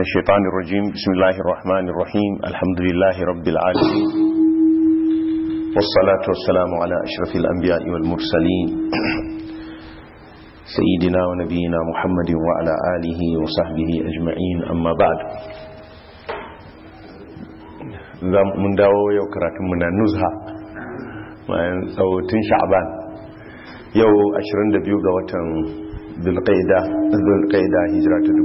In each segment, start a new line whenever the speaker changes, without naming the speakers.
الشيطان الرجيم بسم الله الرحمن الرحيم الحمد لله رب العالمين والصلاة والسلام على أشرف الأنبياء والمرسلين سيدنا ونبينا محمد وعلى آله وصحبه أجمعين أما بعد mun dawo yau karatunmu na nuzha bayan tsawotun sha'ban yau 22 ga watan dulqaida dulqaida hijira ta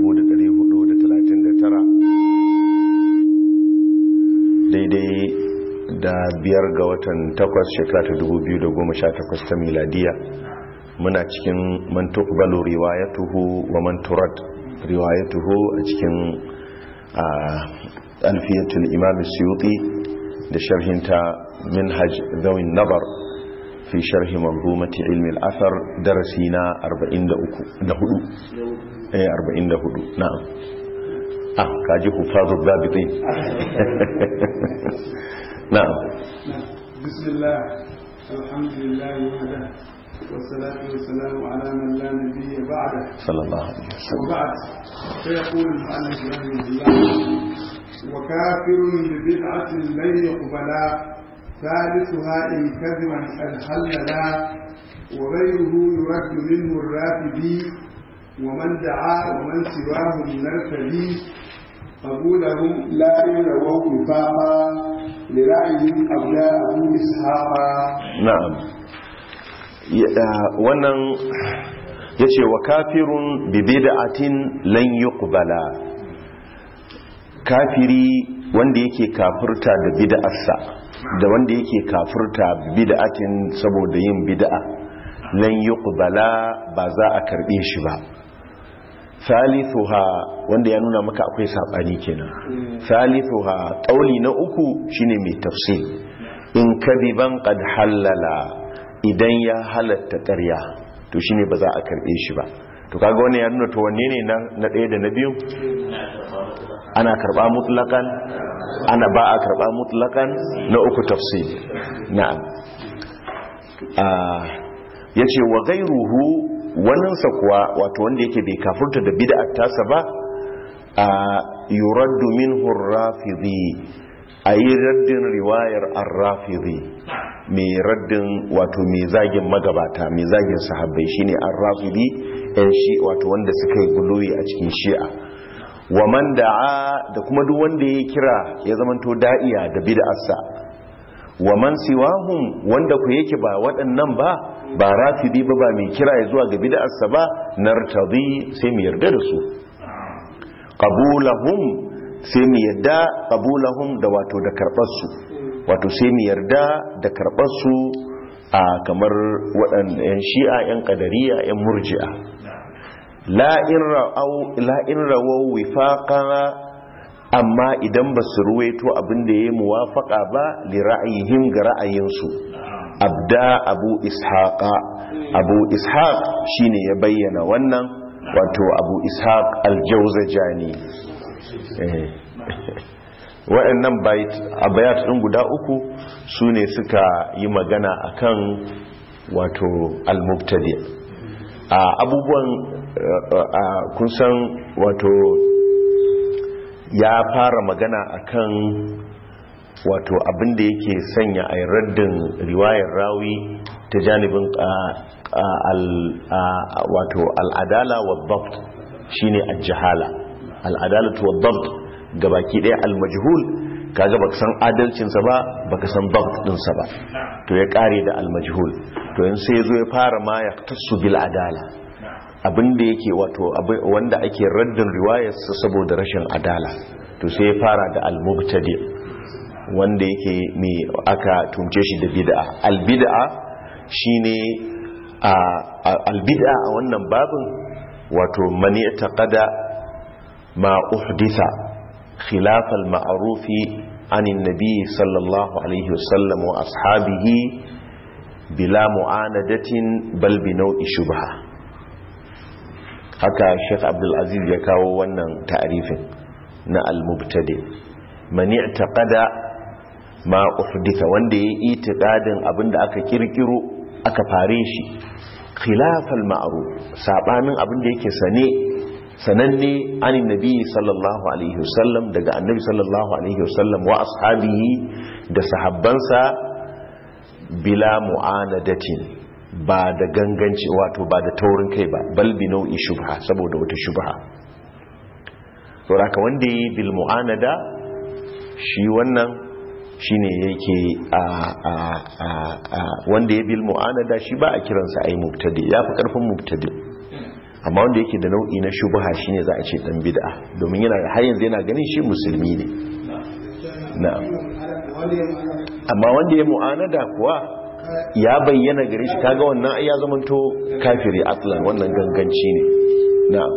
1439 daidai da biyar ga watan takwas shekara ta 2018 ta miladiya muna cikin man tuqbalu riwayatuhu wa man turad riwayatuhu a cikin alfiyatul imam suyuti da sharhinta minhaj zawin nabar fi sharhi manzumati ilmi al-athar darasi na 43 da 4 eh 44 na'am ah kaji hufazu zabitin na'am
bismillah alhamdulillah wahda والصلاة والسلام على من لا نبي بعده
صلى الله عليه وسلم
وبعد فيقول المؤلف رحمه الله وكافر ببدعة لن يقبلا ثالثها إن كذبا قد حللا وغيره يرد منه الرافدي ومن دعا ومن سواهم نرتدي قبولهم لا يرووا وفاقا لرأيهم أولياء أبو إسحاقا
na'am wannan yace wa kafirun bi bid'atin lan yuqbala kafiri wanda yake kafirta da bid'arsa da wanda yake kafirta bid'atin saboda yin bid'a lan yuqbala ba za a karbe shi ba thalithuha wanda ya nuna maka akwai sabani kenan thalithuha kauli na uku shine mai tafsir in kadiban qad halala idan ya halatta ƙarya to shine ba za a karbe shi ba to kaga wannan ya nuna to wanne ne na ɗaya da na biyu ana karba mutlakan ana ba a karba mutlakan na uku tafsir na'am ya ce wa gairuhu waninsa kuwa wato wanda yake bai kafurta da bid'at tasa ba a yuraddu minhu rafidhi ayi raddin riwayar ar-rafidhi mai raddin wato mai zagin magabata mai zagin sahabbai shine ar-rafidhi yan shi wato wanda suka yi guluwi a cikin shi'a wa man da'a da kuma duk wanda ya kira ya zamanto da'iya da bid'arsa wa man siwahum wanda ku yake ba waɗannan ba ba rafidi ba ba mai kira ya zuwa ga bid'arsa ba nartadi sai mu yarda da su qabulahum sai mu yarda qabulahum da wato da karbar su wato sai mu yarda da karbar su a kamar waɗannan yan shi'a yan qadariya yan murji'a la in rawau wifaqa amma idan ba su ruwaito abin da ya muwafaka ba li ra'ayihim ga ra'ayinsu abda abu ishaqa abu ishaq shine ya bayyana wannan wato abu ishaq al-jawzajani waɗannan bayat ɗin guda uku su ne suka yi magana akan wato al-mubtadi abubuwan kun san wato ya fara magana akan wato abinda yake sanya a raddin riwayar rawi ta janibin wato al'adala wa dabt shine al-jahala al'adalatu wa dabt gabaki ɗaya al-majhul kaga baka san adalcinsa ba baka san dabt ɗinsa ba to ya ƙare da al-majhul to yin sai ya zo ya fara ma ya tasu bil adala abinda yake wato wanda ake raddin riwayarsa saboda rashin adala to sai ya fara da al-mubtadi wanda yake mai aka tunce shi da bid'a al-bid'a shine al-bid'a a wannan babin wato mani taqada ma uhditha khilaf al-ma'ruf an nabi sallallahu alaihi wasallam wa ashabihi bila mu'anadatin bal bi nau'i shubha haka Sheikh Abdul Aziz ya kawo wannan ta'arifin na al-mubtadi mani taqada ma uhditha wanda ya yi itiqadin abinda aka kirkiro aka fare shi khilafal ma'ruf sabanin abinda yake sane sananne anin nabi sallallahu alaihi wasallam daga annabi sallallahu alaihi wasallam wa ashabihi da sahabbansa bila mu'anadatin ba da ganganci wato ba da taurin kai ba bal bi nau'i shubha saboda wata shubha saboda ka wanda yi bil mu'anada shi wannan shine yake a a a wanda ya bil mu'anada shi ba a kiransa ai mubtadi yafi karfin mubtadi amma wanda yake da nau'i na shubha shine za a ce dan bid'a domin yana har yanzu yana ganin shi musulmi ne na'am amma wanda ya mu'anada kuwa ya bayyana gare shi kaga wannan ai ya zamanto kafiri atlan wannan ganganci ne na'am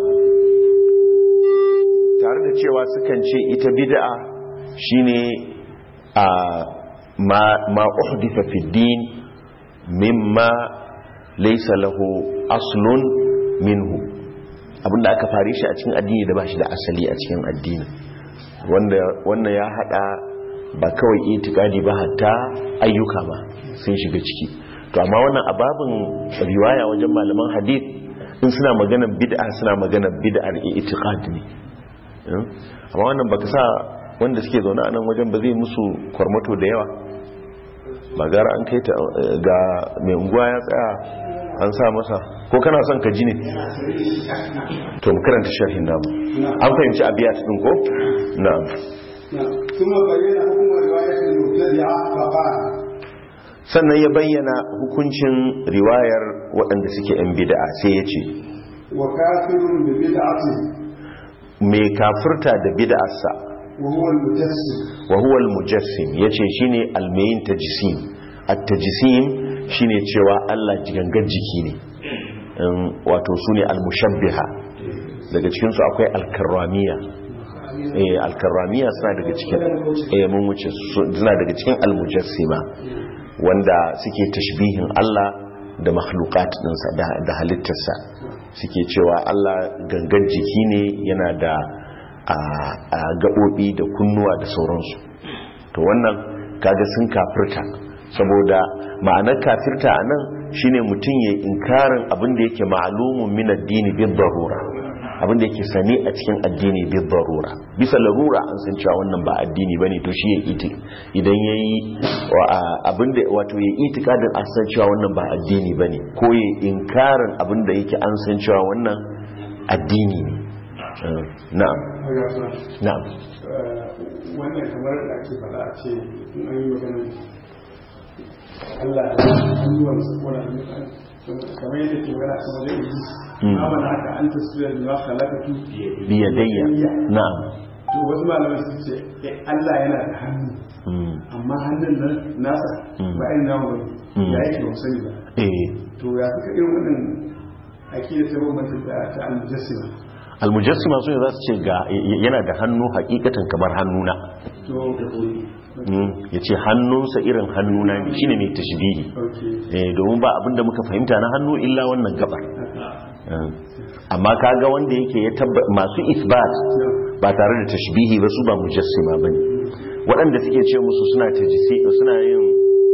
tare da cewa sukan ce ita bid'a shine a ma ma uhditha fi din mimma laysa lahu aslun minhu abinda aka fare shi a cikin addini da ba shi da asali a cikin addini wanda wannan ya hada ba kawai itikadi ba hatta ayyuka ba sun shiga ciki to amma wannan ababin riwaya wajen malaman hadith in suna maganar bid'a suna maganar bid'ar itiqad ne amma wannan baka sa wanda suke zaune a nan wajen ba zai musu kwarmato da yawa ba gara an kai ta ga mai unguwa ya tsaya an sa masa ko kana son ka ji ne to mu karanta sharhin namu an fahimci abiyat din ko na'am
ثم بين حكم رواية المبتدعة فقال
sannan ya bayyana hukuncin riwayar waɗanda suke yan bid'a sai ya ce
وكافر ببدعته
mai kafirta da bid'arsa
وهو المجسم
wa huwa al-mujassim yace shine al-mayin tajsim at-tajsim shine cewa Allah jigangar jiki ne Um, wato sune al-mushabbiha daga cikin su akwai al-karramiya eh al-karramiya suna daga cikin eh mun wuce su- suna daga cikin al-mujassima wanda suke tashbihin Allah da makhluqat dinsa da, da halittarsa suke cewa Allah gangan jiki ne yana da a, a gaɓoɓi da kunnuwa da sauransu to wannan kaga sun kafirta saboda ma'anar kafirta a nan shine mutum ya inkarin abin da yake ma'alumun min addini bi darura abin da yake sani a cikin addini bi darura bisa larura an san cewa wannan ba addini bane to shi ya iti idan yayi abin da wato ya itikadin an san cewa wannan ba addini bane ko ya inkarin abin da yake an san cewa wannan addini ne Uh, na'am na'am
wannan kamar da ake faɗa a ce in an yi magana Allah ya hannuwan sa ko da kamar yadda ke magana a cikin wajen iblis amma na haka an tasiriya da ma halakatu
biyadayya na'am
to wasu malamai su ce eh, Allah yana da hannu
Mm.
amma hannun nan nasa ba irin namu bane
Mm.
ya yake ba mu sani ba
eh
to ya suka irin wannan akida ta bambanta da ta al-mujassima
almujassima su ne za su ce ga yana da hannu hakikatan kamar hannuna
to
ya ce hannunsa irin hannuna ne shine mai tashbihi
okay
eh domin ba abinda muka fahimta na hannu illa wannan gabar Eh, amma kaga wanda yake ya tabba masu isbat ba tare da tashbihi ba su ba mujassima bane waɗanda suke ce musu suna tajisi suna yin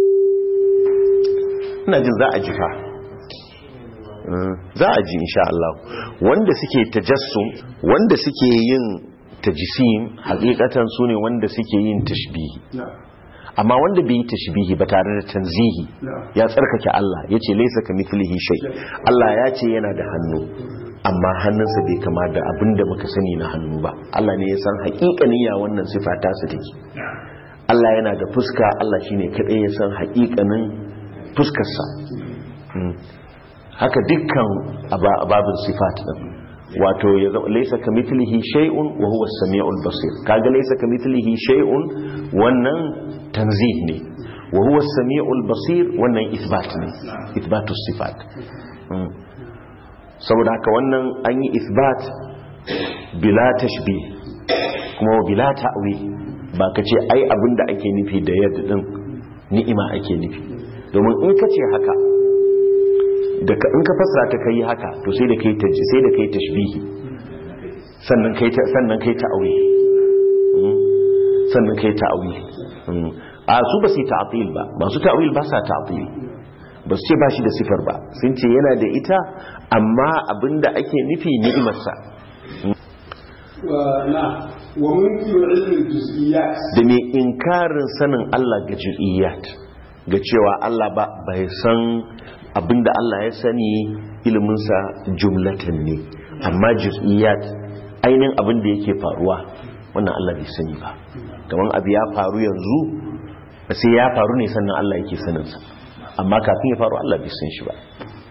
ina jin za a ji fa Eh, za a ji insha Allah wanda suke tajassum wanda suke yin tajisim hakikatan su ne wanda suke yin tashbihi
na
amma wanda bai yi tashbihi ba tare da tanzihi
na
ya tsarkake Allah ya ce laisa ka mithlihi shay Allah ya ce yana da hannu amma hannunsa bai kama da abin da muka sani na hannu ba Allah ne ya san haƙiƙanin ya wannan sifa ta su take Allah yana da fuska Allah shine kadai ya san haƙiƙanin fuskarsa Mm. haka dukkan aba- babin sifat din wato ya zama laisa ka mithlihi shay'un wa huwa as-sami'ul basir kaga laisa ka mithlihi shay'un wannan tanzih ne wa huwa as-sami'ul basir wannan ithbat ne ithbatu sifat Mm. saboda haka wannan an yi ithbat bila tashbih kuma bila ta'wil ba ka ce ai abinda ake nufi da yadda din ni'ima ake nufi domin in ka ce haka da ka in ka fasara ta kai haka to sai da kai taji sai da kai tashbihi sannan kai ta sannan kai ta'wil Mm. sannan kai ta'wil Mm. a su ba su yi ta'til ba masu ta'wil ba sa ta'til ba su ce ba shi da sifar ba sun ce yana da ita amma abinda ake nufi ni'imarsa
نعم ومنكر علم الجزئيات
da mai inkarin sanin Allah ga juz'iyat ga cewa Allah ba bai san abinda Allah ya sani iliminsa jumlatan ne amma juz'iyat ainihin abinda yake faruwa wannan Allah bai sani ba kamar abu ya faru yanzu sai ya faru ne sannan Allah yake saninsa amma kafin ya faru Allah bai san shi ba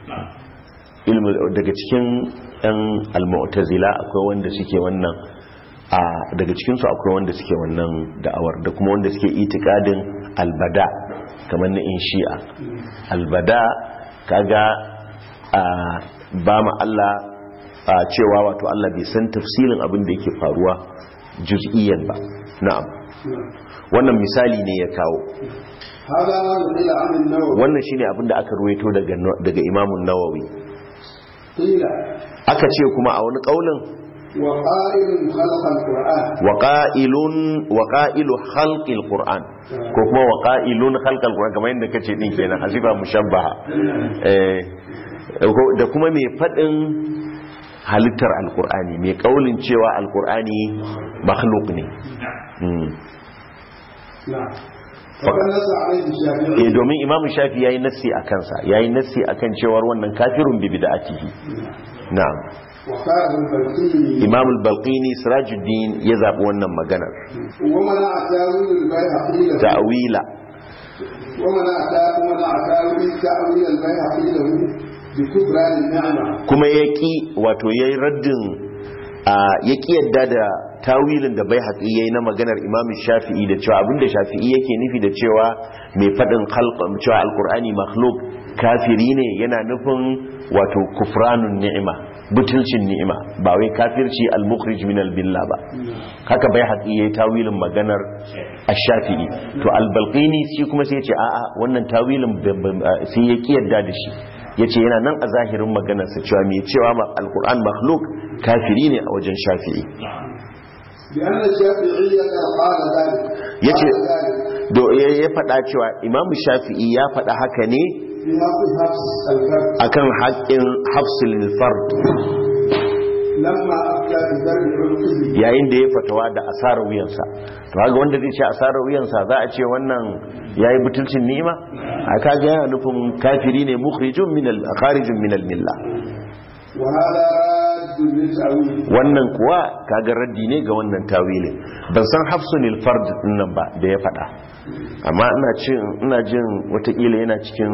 ilmi daga cikin yan al-mu'tazila akwai wanda suke wannan a daga cikinsu akwai wanda suke wannan da'awar da kuma wanda suke itikadin albada kamar na in shi'a albada kaga a ba ma Allah a cewa wato Allah bai san tafsilin abin da yake faruwa juz'iyyan ba na'am wannan misali ne ya kawo
هذا ما نقل عن النووي
wannan shine abin da aka ruwaito daga daga Imam Nawawi
قيل
aka ce kuma a wani kaulin
وقائل خلق القرآن
waƙa'ilun waƙa'ilu halƙil ƙur'an ko kuma waƙa'ilun halƙal ƙur'an kamar yadda kace din kenan hasiba mushabbaha eh ko- da kuma mai faɗin halittar alƙur'ani mai ƙaulin cewa alƙur'ani makhluk ne Mm.
نعم فقد نص عليه الشافعي
eh domin imam shafi yayi nassi a kansa yayi nassi akan cewar wannan kafirun bi bid'atihi na'am
وقال البلقيني
imam al-balqini sirajuddin ya zabi wannan maganar
ومنع تاويل البيهقي له
ta'wila
ومنع تا- ومنع تاويل تاويل البيهقي له بكبرى النعمه
kuma ya ƙi wato ya yi raddin ya ƙi yadda da tawilin da bai haƙi ya yi na maganar imamu shafi'i da cewa abinda shafi'i yake nufi da cewa mai faɗin halƙam cewa alƙur'ani makhluk kafiri ne yana nufin wato kufranun ni'ima butulcin ni'ima ba wai kafirci al-mukhrij min al-billa ba haka bai haƙi ya yi tawilin maganar ash-shafi'i to al-balqini shi kuma sai ya ce a'a wannan tawilin ban- ban- sai ya ƙi yadda da shi ya ce yana nan a zahirin maganarsa cewa mai cewa ma alkur'an makhluk kafiri ne a wajen shafi'i
لان الشافعي قال ذلك
يجي-
قال ذلك
do ya ya faɗa cewa imamu shafi'i ya faɗa haka ne
في حق حفص الفرد
akan haƙƙin hafsul fard
لما افتى بدرب عنقه
yayin da ya fatawa da asarar wuyansa to haka wanda zai ce asarar wuyansa za a ce wannan yayi butulcin ni'ima a kaga yana nufin kafiri ne mukhrijun min al kharijun min al milla
وهذا راد للتاويل
wannan kuwa kaga raddi ne ga wannan tawilin ban san hafsunil fard din nan ba da ya faɗa amma ina cin ina jin watakila yana cikin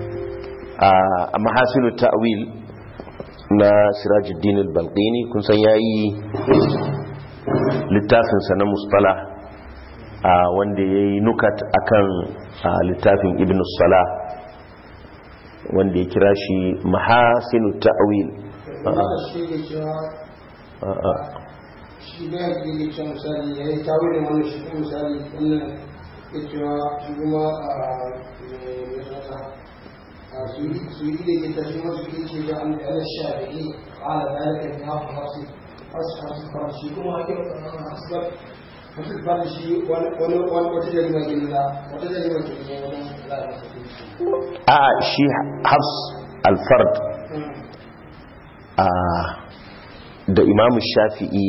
a mahasinu ta'wil na sirajuddin al-balqini kun san yayi littafin sa na mustalah a wanda yayi nukat akan a, littafin ibn salah wanda ya kira shi mahasinu ta'wil
haka shi ke cewa
a'a
shi ne yake ke cewa misali ya yi tawo ne wannan shi kuma misali wannan ke cewa shi kuma a mai zata a su yi su yi da ke tafi masu ke ce da an da ana shafi'i ala dalika ne hafa hafsi hafsi hafsi fara shi kuma hake hasbar hafsi fara shi wani wani wani wata jarima ke nuna wata jarima ke nuna wani lalata
a shi hafs alfard a da imamu shafi'i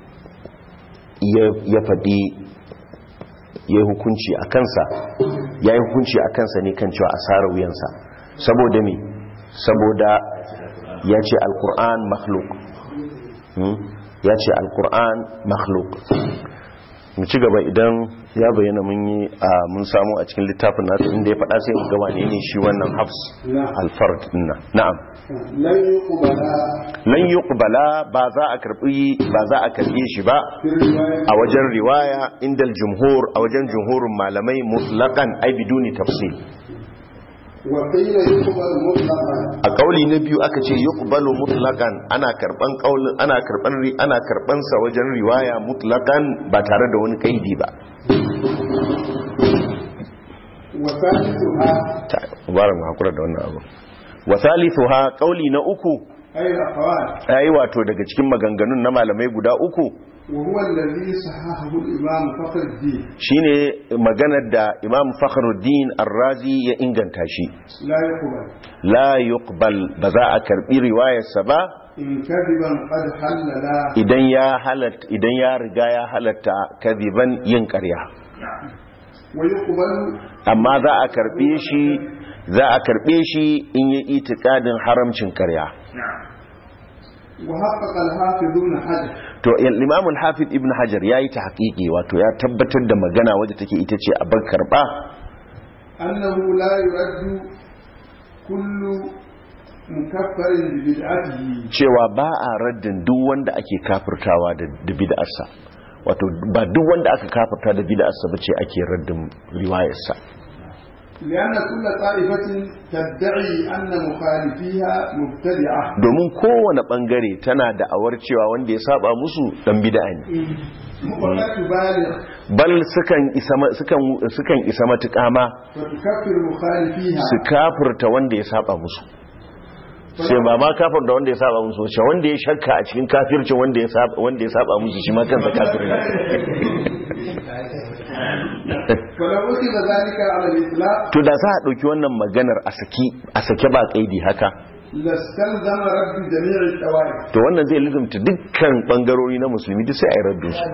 ya- ya faɗi ya yi hukunci a kansa ya yi hukunci a kansa ne kan cewa asarar wuyansa saboda me saboda ya ce alkur'an makhluk Hmm? ya ce alkur'an makhluk mu ci gaba idan ya bayyana mun yi a mun samu a cikin littafin nasu inda ya faɗa sai mu gaba ne ne shi wannan hafs
نعم
alfard dinna na'am
لن يقبل
lan yuqbala ba za a karbi ba za a karbe shi ba
في الروايه
a wajen riwaya indal jumhur a wajen jumhurin malamai mutlaqan ai biduni tafsil
وقيل يقبل مطلقا
a kauli na biyu aka ce yuqbalu mutlaqan ana karban kaulin ana karban ri ana karban sa wajen riwaya mutlaqan ba tare da wani kaidi ba
وثالثها
ta mubarak mu hakura da wannan abu wa thalithuha kauli na uku
أي الأقوال
yayi wato daga cikin maganganun na malamai guda uku
وهو الذي صححه الإمام فخر الدين
shine maganar da Imam Fakhruddin Ar-Razi ya inganta shi
لا يقبل
la yuqbal ba za a karbi riwayarsa ba
إن كذبا قد حللا
idan ya halatta idan ya riga ya halatta kadiban yin ƙarya
ويقبل
amma za a karbe shi za a karbe shi in yi itikadin haramcin ƙarya
وحقق الحافظ ابن حجر
to Imam al-Hafiz Ibn Hajar yayi ta haƙiƙi wato ya tabbatar da magana wadda take ita ce a bar karba
أنه لا يرد كل مكفر ببدعته
cewa ba a raddin duk wanda ake kafirtawa da da bid'arsa wato ba duk wanda aka kafirta da bid'arsa bace ake raddin riwayarsa
لأن كل طائفة تدعي أن مخالفيها مبتدعة
domin kowane bangare tana da awar cewa wanda ya saba musu dan bid'a ne
ولا تبالغ
bal sukan isa ma- sukan sukan isa matuƙa ma
فتكفر مخالفيها
su kafirta wanda ya saba musu sai ba ma kafir da wanda ya saba musu shi wanda ya shakka a cikin kafircin wanda ya saba wanda ya saba musu shi ma kansa kafir ne
ولو أخذ ذلك على الإطلاق
to da za a dauki wannan maganar a saki a sake ba kaidi haka
لاستلزم رد جميع الطوائف
to wannan zai lizumta dukkan bangarori na musulmi duk sai a yi raddu su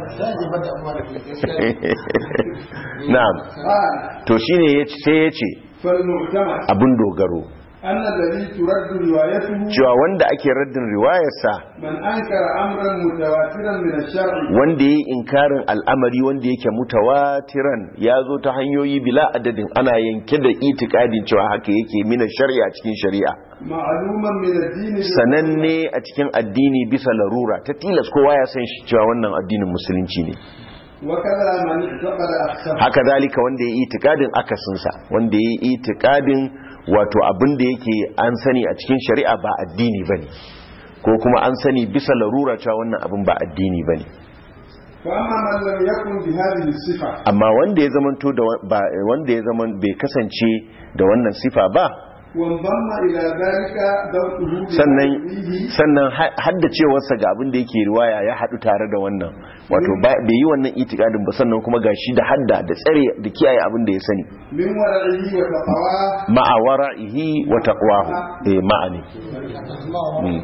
na'am
قال
to shine yace sai yace
فالمعتمد
abin dogaro
أن الذي ترد روايته
cewa wanda ake raddin riwayarsa
من أنكر أمرا متواترا من الشرع
wanda yayi inkarin al'amari wanda yake mutawatiran ya zo ta hanyoyi bila adadin ana yanke da itikadin cewa haka yake mina shari'a cikin shari'a
معلوما من الدين
sananne a cikin addini bisa larura ta tilas kowa ya san shi cewa wannan addinin musulunci ne
وكذا من اعتقد أكثر
haka zalika wanda ya yi itikadin akasinsa wanda ya yi itikadin wato abin da yake an sani a cikin shari'a ba addini ba ne ko kuma an sani bisa larura cewa wannan abin ba addini ba ne
فأما من لم يكن بهذه الصفة
amma wanda ya zamanto da wa- ba wanda ya zaman bai kasance da wannan sifa ba
وانضم إلى ذلك ذوقه
sannan
بتأويله
sannan ha- haddacewarsa ga abin da yake riwaya ya haɗu tare da wannan wato ba- bai yi wannan itikadin ba sannan kuma gashi da hadda da tsare da kiyaye abin da ya sani
من ورعه وتقواه
ma'a wara'ihi wa taqwahu eh ma'ani Mm.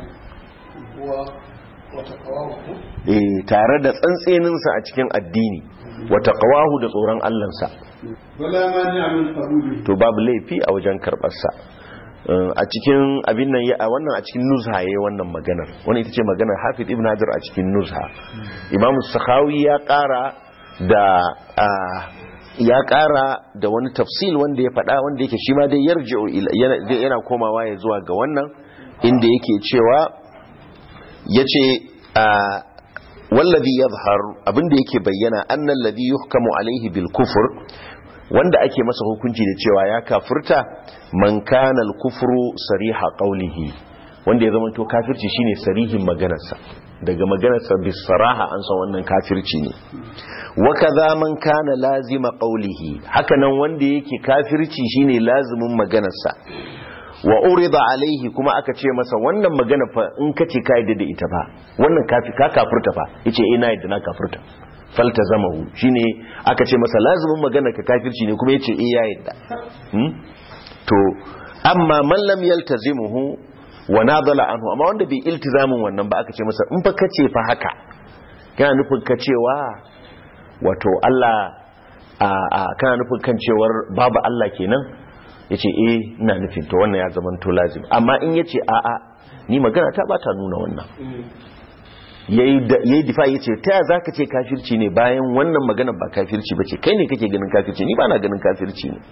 eh tare da tsantseninsa a cikin addini wa taqwahu da tsoron Allahnsa
ولا مانع من قبوله
to babu laifi a wajen karbarsa a cikin abin nan ya a wannan a cikin nuzha yayi wannan maganar wannan ita ce maganar Hafiz Ibn Hajar a cikin nuzha Imam Sakhawi ya ƙara da ah, ya ƙara da wani tafsil wanda ya faɗa wanda yake shi ma dai yarji'u ila- yana dai yana komawa ya zuwa ga wannan inda yake cewa yace ah, wallazi yadhhar abinda yake bayyana annal ladhi yuhkamu alaihi bil kufr wanda ake masa hukunci da cewa ya kafirta man kana al kufru sariha qawlihi wanda ya zama to kafirci shine sarihin maganarsa daga maganarsa bis saraha an san wannan kafirci ne wa kaza man kana lazima qawlihi haka nan wanda yake kafirci shine lazimin maganarsa wa urida alaihi kuma aka ce masa wannan magana fa in kace ka yadda da ita fa wannan kafi ka kafirta fa yace eh na yadda na kafirta faltazamahu shine aka ce masa lazimin magana ka kafirci ne kuma yace eh ya yadda hmm? to amma man lam yaltazimuhu wa nadala anhu amma wanda bai iltizamin wannan ba aka ce masa in fa kace fa haka kana nufin ka cewa wato Allah a a kana nufin kan cewar babu Allah kenan yace eh ina nufin to wannan ya zama to lazim amma in yace a a ni magana ta ba ta nuna wannan yayi da- yayi difa yace ta ya zaka ce kafirci ne bayan wannan magana ba kafirci bace kai ne kake ganin kafirci ni ba na ganin kafirci ne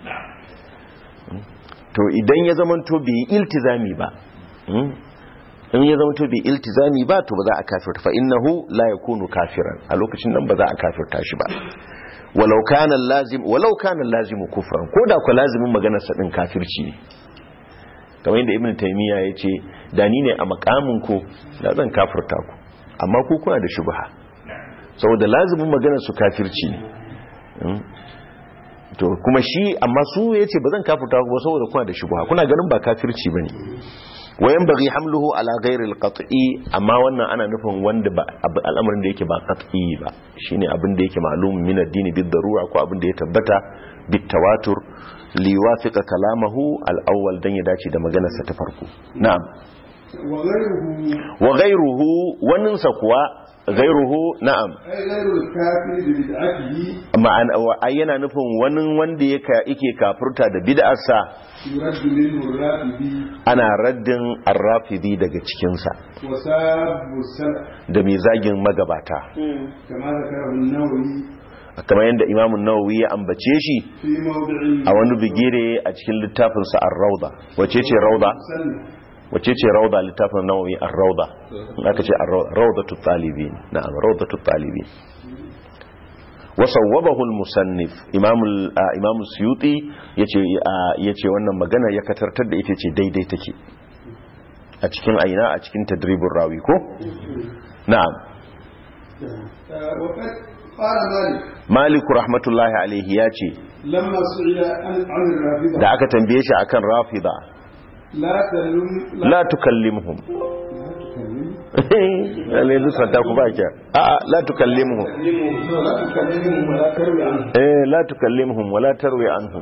to idan ya zama to bai iltizami ba mm, in ya zama to bai iltizami ba to ba za a kafirta fa innahu la yakunu kafiran a lokacin nan ba za a kafirta shi ba walau kana lazim walau kana lazimu kufran ko da ku lazimin maganar sa din kafirci ne kamar yadda ibnu taymiya yace da ni ne a makamin ku da zan kafirta ku amma ku kuna da shubha saboda lazimin maganar su kafirci ne Mm. to kuma shi amma su yace ba zan kafirta ku ba saboda kuna da shubha kuna ganin ba kafirci bane wayan bari hamluhu ala ghairi alqat'i amma wannan ana nufin wanda ba abu- al'amarin da yake ba qat'i ba shine abin da yake ma'lum min ad-din bid darura ko abin da ya tabbata bit tawatur li yuwafiqa kalamahu al-awwal dan ya dace da maganar sa ta farko na'am
وغيره
wa ghayruhu waninsa kuwa ghayruhu na'am
أي غير الكافر ببدعته
ma'ana wa- ai yana nufin wani wanda yake yake kafurta da bid'arsa
يرد منه الرافضي
ana raddin arrafidi daga cikinsa
وساب السلف
da mai zagin magabata
كما ذكره النووي
kamar yadda imamun nawawi ya ambace shi
في موضع
a wani bigire a cikin littafinsa ar-rauda wace ce rauda
مسلم
wace ce rauda littafin nawawi ar-rauda in aka ce ar-rauda raudatu talibin na'am raudatu talibin wa sawwabahu al-musannif imam al- ah, imam suyuti yace ah, yace wannan magana ya katartar da ita ce daidai take a cikin aina a cikin tadribur rawi ko na'am
آه، وقد قال مالك
maliku rahmatullahi alaihi yace
لما سئل عن عن الرافضة
da aka tambaye shi akan rafida
لا تلم
la tukallimhum lalle lissanta ku ba ki a a la tukallimhum
لا تكلمهم ولا تروي عنهم
eh la tukallimhum wala tarwi anhum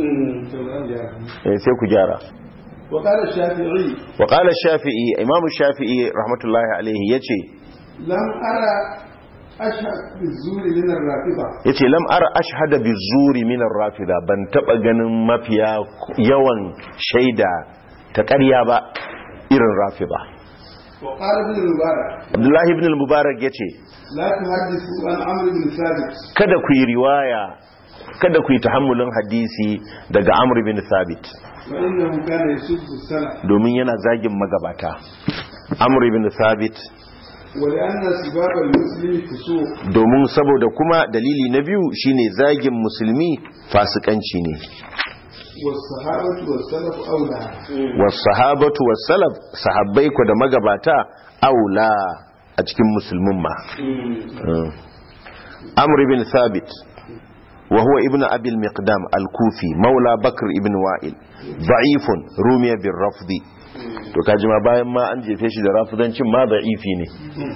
eh sai ku gyara
وقال الشافعي
wa qala shafi'i imam shafi'i rahmatullahi alaihi yace
لم أرى أشهد بالزور من الرافضة
yace lam ara ashhada bizuri min ar-rafida ban taba ganin mafiya yawan shaida ta ƙarya ba irin rafida
وقال ابن المبارك
abdullahi ibn al-mubarak yace
لا تحدثوا عن عمرو بن ثابت
kada ku yi riwaya kada ku yi tahammulin hadisi daga amr bin thabit
فإنه كان يسب السلف
domin yana zagin magabata amr bin thabit
ولأن سباب المسلم فسوق
domin saboda kuma dalili na biyu shine zagin musulmi fasikanci ne
والصحابة والسلف أولى
was sahabatu was salaf sahabbai ku da magabata aula a cikin musulmin ma Mm. amr bin thabit wa huwa ibn abi al-miqdam al-kufi maula bakr ibn wa'il da'ifun rumiya bin rafdi to kaji ma bayan ma an jefe shi da rafidancin ma da'ifi ne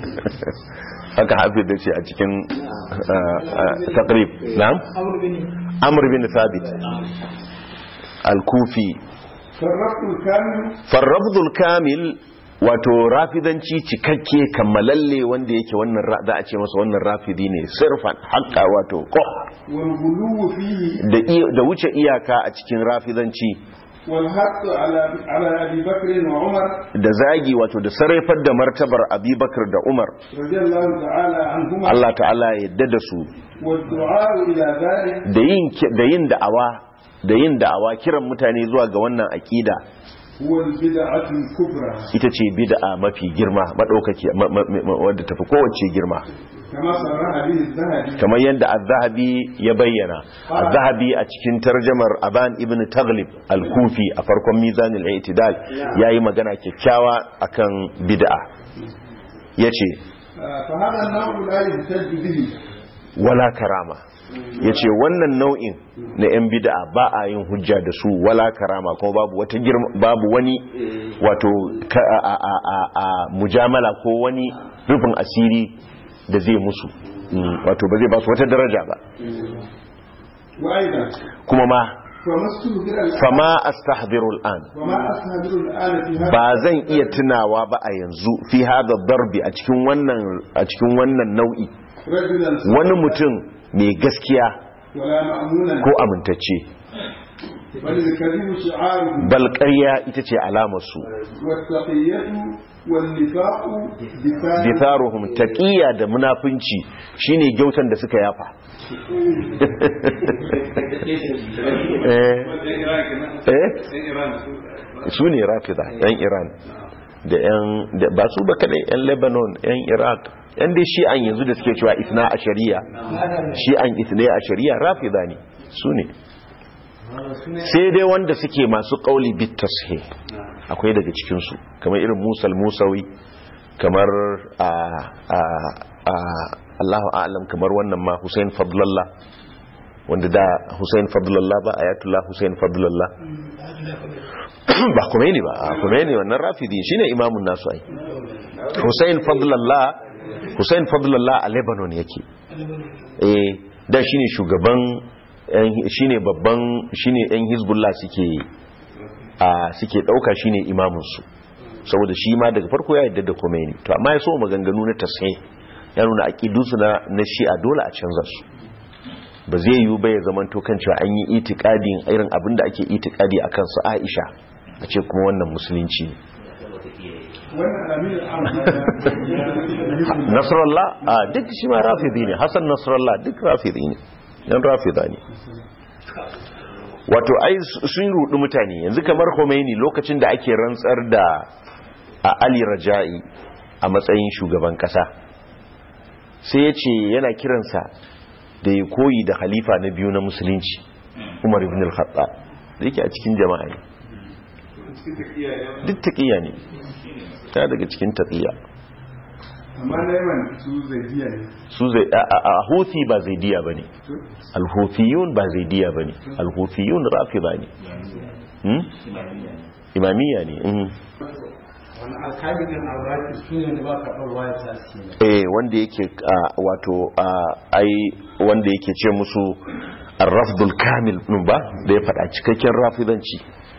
haka hafi da ce a cikin ah, ah, taqrib na'am amr bin thabit al-kufi
فالرفض الكامل
farrabdul kamil wato rafidanci cikakke kammalalle wanda yake wannan ra- za a ce masa wannan rafidi ne sirfan haƙƙa wato ko
والغلو فيه
da iya- da wuce iyaka a cikin rafidanci
والحق على على أبي بكر وعمر
da zagi wato da sarrafar da martabar abubakar da umar
رضي الله تعالى عنهما
Allah ta'ala ya yadda da su
والدعاء إلى ذلك
da yin ki- da yin da'awa da yin da'awa kiran mutane zuwa ga wannan akida
هو البدعة الكبرى
ita ce bid'a mafi girma madaukaki ma- ma- ma- wadda tafi kowace girma
كما صرح به الذهبي
kamar yadda az-zahabi ya bayyana az-zahabi a cikin tarjamar aban ibn taghlib al-kufi a farkon mizan al-i'tidal yayi magana kyakkyawa akan bid'a yace
آه، فهذا النوع لا يحتج به
wala karama yace wannan nau'in na yan bid'a ba a yin hujja da su wala karama kuma babu wata girma babu wani wato ka- a, a, a, a, a mujamala ko wani rufin asiri da zai musu Mm, wato ba zai ba su wata daraja ba
وأيضا
kuma ma
فما استهدر الآن
fama astahdiru al'an
وما أستهدر الآن في هذا
ba zan iya tunawa ba a yanzu fi hada darbi a cikin wannan a cikin wannan nau'i
رجلا
wani mutum mai gaskiya
ولا مأمونا
ko amintacce
بل الكذب شعاره
bal ƙarya ita ce alamar su
والتقية والنفاق دفاع
ditharuhum taqiya da munafunci shine gyautan da suka yafa eh eh su ne rafida yan iran da yan da ba su ba kadai yan lebanon yan iraq yan dai shi'an yanzu da suke cewa isna a shari'a shi'an isna a shari'a rafida ne su ne sai dai wanda suke masu kauli bit tashih akwai daga cikinsu kamar irin musal musawi kamar a a a Allahu a'lam kamar wannan ma Hussein Fadlallah wanda da Hussein Fadlallah ba ayatullah Hussein Fadlallah ba Khomeini ba a Khomeini wannan rafidi shine imamun nasu ai Hussein Fadlallah Hussein Fadlallah a Lebanon yake eh da shine shugaban yan- shine babban shine yan Hezbollah suke a suke dauka shine imamun su saboda shi ma daga farko ya yadda da Khomeini to amma ya so maganganu na tashe ya nuna aqidusu na na shi'a dole a canza su ba zai yiwu ba ya zaman to kan cewa an yi itikadin irin abin da ake itikadi akan su Aisha a ce kuma wannan musulunci ne
wannan amir
Nasrallah a duk shi ma rafidi ne Hassan Nasrallah duk rafidi ne yan rafida ne wato ai sun rudu mutane yanzu kamar Khomeini lokacin da ake rantsar da a Ali Raja'i a matsayin shugaban kasa sai ya ce yana kiransa da ya koyi da khalifa na biyu na musulunci Umar ibn al-Khattab da yake a cikin jama'a ne duk taqiya ne ta daga cikin taqiya
amma na yaman su zaidiya ne
su zai a a- a huthi ba zaidiya bane al-huthiyun ba zaidiya bane al-huthiyun rafida ne hmm? imamiyya ne mhm.
wani alkalin alraki su ne da ba ka ɗauwa ya sa su ne
eh wanda yake ah, wato ah, ai wanda yake ce musu ar-rafdul kamil din ba da ya faɗa cikakken rafidanci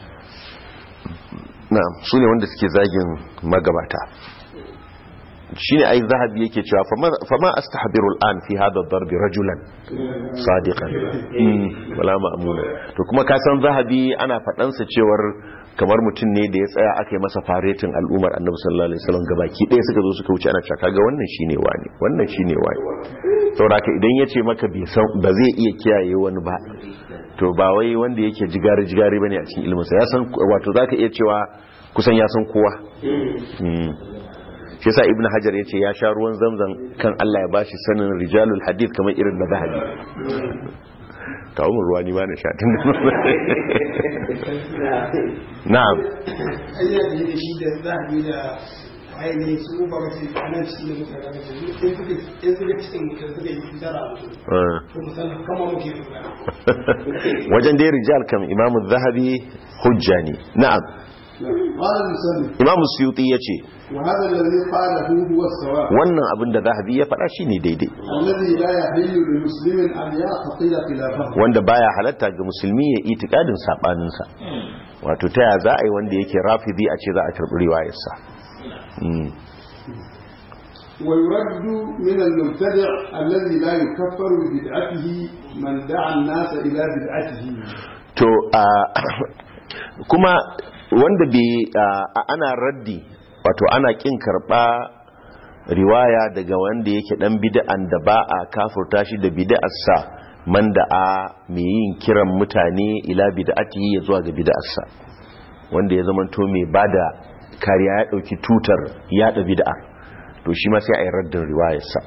na'am su ne wanda suke zagin magabata shine ai zahabi yake cewa fama- fama astahbiru al'an fi hada darbi rajulan sadiqan Mm, wala ma'muna to kuma ka san zahabi ana faɗansa cewar kamar mutum ne da ya tsaya aka yi masa faretin al'ummar annabi sallallahu alaihi wasallam gabaki ɗaya suka zo suka wuce ana cewa kaga wannan shine wani wannan shine wani saboda haka idan ya ce maka bai san ba zai iya kiyaye wani ba to ba wai wanda yake jigari jigari bane a cikin ilminsa ya san wato zaka iya cewa kusan ya san kowa Mm. shi yasa ibnu hajar yace ya sha ruwan zamzam kan Allah ya bashi sanin rijalul hadith kamar irin na zahabi kawo mu ruwa ni ba na sha tun na'am
ayyar da yake shi da zahabi da ainihin su ba mace a nan cikin da mutane da su in suka in suka cikin mutum suka yi dara mutum
Ah.
to musamman kama muke dogara
wajen dai rijal kam imamu zahabi hujja ne na'am
قال المسلم
imamu suyuti yace
وهذا الذي قاله هو الصواب
wannan abin da zahabi ya faɗa shine daidai
الذي لا يحل لمسلم أن يعتقد خلافه
wanda baya halatta ga musulmi ya itikadin sabaninsa wato ta ya za a yi wanda yake rafidi a ce za a karɓi riwayarsa Mm.
ويرد من المبتدع الذي لا يكفر ببدعته من دعا الناس إلى بدعته
to a kuma wanda bai a- ana raddi wato ana kin karba riwaya daga wanda yake dan bid'an da ba a kafurta shi da bid'arsa man da a mai yin kiran mutane ila bid'ati ya zuwa ga bid'arsa wanda ya zama to mai bada kariya ya dauki tutar yada bid'a to shi ma sai a yi raddin riwayarsa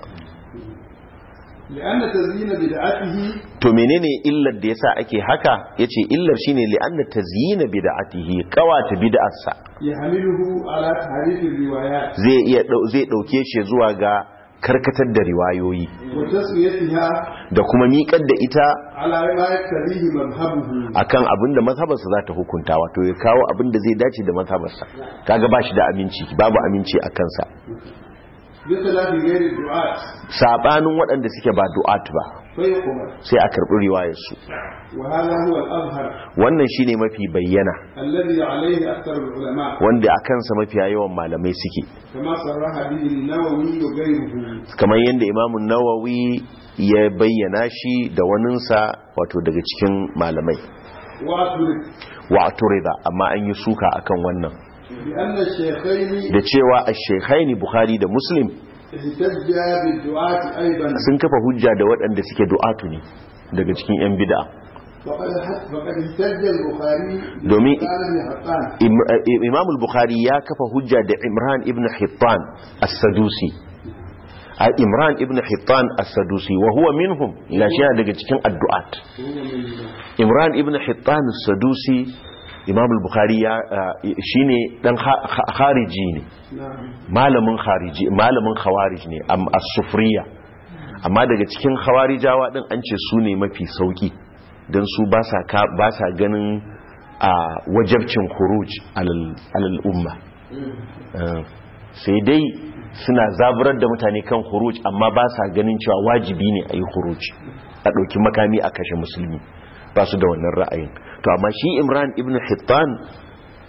لأن تزيين بدعته
to menene illar da yasa ake haka yace illar shine li'anna tazyina bid'atihi qawata bid'arsa
يحمله على تحريف الروايات
zai iya dau- zai dauke shi zuwa ga karkatar da riwayoyi
وتسويتها
da kuma miƙar da ita
على ما يقتضيه مذهبه
akan abinda mazhabarsa za ta hukunta wato ya kawo abinda zai dace da mazhabarsa kaga ba shi da aminci babu aminci a kansa
بخلاف غير الدعاة
sabanin waɗanda suke ba du'at ba
فيقبل
sai a karɓi riwayarsu
وهذا هو الأظهر
wannan shine mafi bayyana
الذي عليه أكثر العلماء
wanda a kansa mafiya yawan malamai suke
كما صرح به النووي وغيره
kamar yadda imamun nawawi ya bayyana shi da waninsa wato daga cikin malamai
وأترك
wa turida amma an yi suka akan wannan
بأن الشيخين
da cewa ash-shaykhaini bukhari da muslim
احتجا بالدعاة أيضا
sun kafa hujja da waɗanda suke du'atu ne daga cikin yan bid'a
فقد فقد احتج البخاري
دومي-
بقال بن حقان
Im- eh, imam al-bukhari ya kafa hujja da imran ibn hittan as-sadusi a imran ibn hittan as-sadusi wa huwa minhum ila shi yana daga cikin addu'at imran ibn hittan as-sadusi imam al-bukhari ya eh, shine dan ha- ha- khariji ne
نعم
malamin khariji malamin khawarij ne am as-sufriya amma daga cikin khawarijawa din an ce su ne mafi sauki dan su ba sa ka- ba sa ganin a wajabcin khuruj alal alal umma Eh, sai dai suna zaburar da mutane kan khuruj amma ba sa ganin cewa wajibi ne a yi khuruj a ɗauki makami a kashe musulmi ba su da wannan ra'ayin to amma shi imran ibn hittan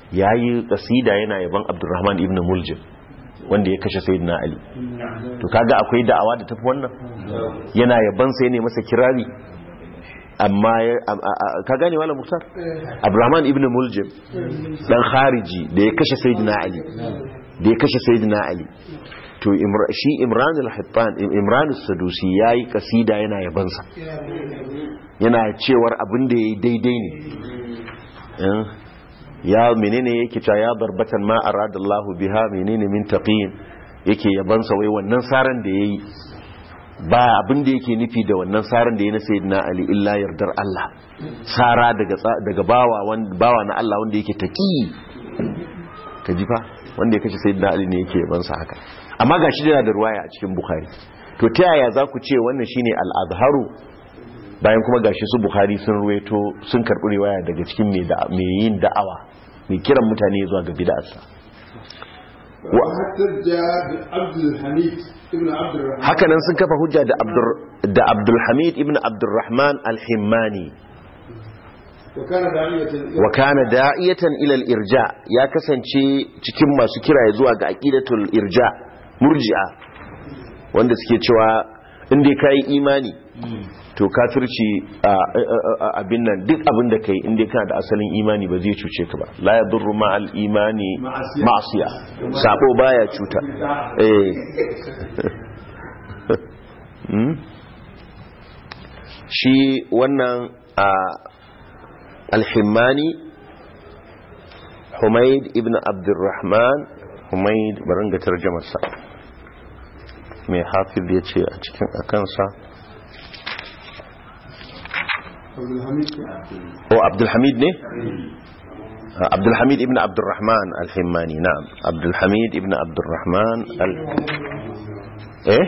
yayi kasida yana yaban Abdurrahman ibn Muljim wanda ya kashe Sayyidina Ali to kaga akwai da'awa da tafi wannan yana yaban sai ne masa kirari amma ka gane wala Muktar Abdurrahman ibn Muljim dan khariji da ya kashe Sayyidina Ali da ya kashe Sayyidina Ali to shi Imran al-Hittan Imran as-Sadusi yayi kasida yana yabansa yana cewar abin da yayi daidai ne ya menene yake cewa ya darbatan ma aradallahu biha menene min taqin yake yabansa wai wannan saran da yayi ba abin da yake nufi da wannan saran da yayi na sayyidina ali illa yardar Allah sara daga daga bawa wanda bawa na Allah wanda yake taqi ka ji fa wanda ya kace sayyidina ali ne yake yabansa haka amma gashi da da ruwaya a cikin bukhari to ta yaya za ku ce wannan shine al-azharu bayan kuma gashi su bukhari sun ruwaito sun karɓi riwaya daga cikin mai yin da'awa mai kiran mutane zuwa ga bid'arsa haka nan sun kafa hujja da abdulhamid ibn abdurrahman al-himmani wa kana da'iyatan ila al-irja ya kasance cikin masu kira zuwa ga aqidatul irja murji'a wanda suke cewa inda kai imani to kafirci abin nan duk abin da kai inda kana da asalin imani ba zai cuce ka ba la yadurru ma al imani ma'asiya sabo baya cuta eh shi wannan al-himmani Humaid ibn Abdurrahman Humaid barin ga tarjamarsa mai hafiz ya ce a cikin akansa هو عبد الحميد ne عبد الحميد ابن عبد الرحمن الحماني نعم عبد الحميد ابن عبد الرحمن ال... ايه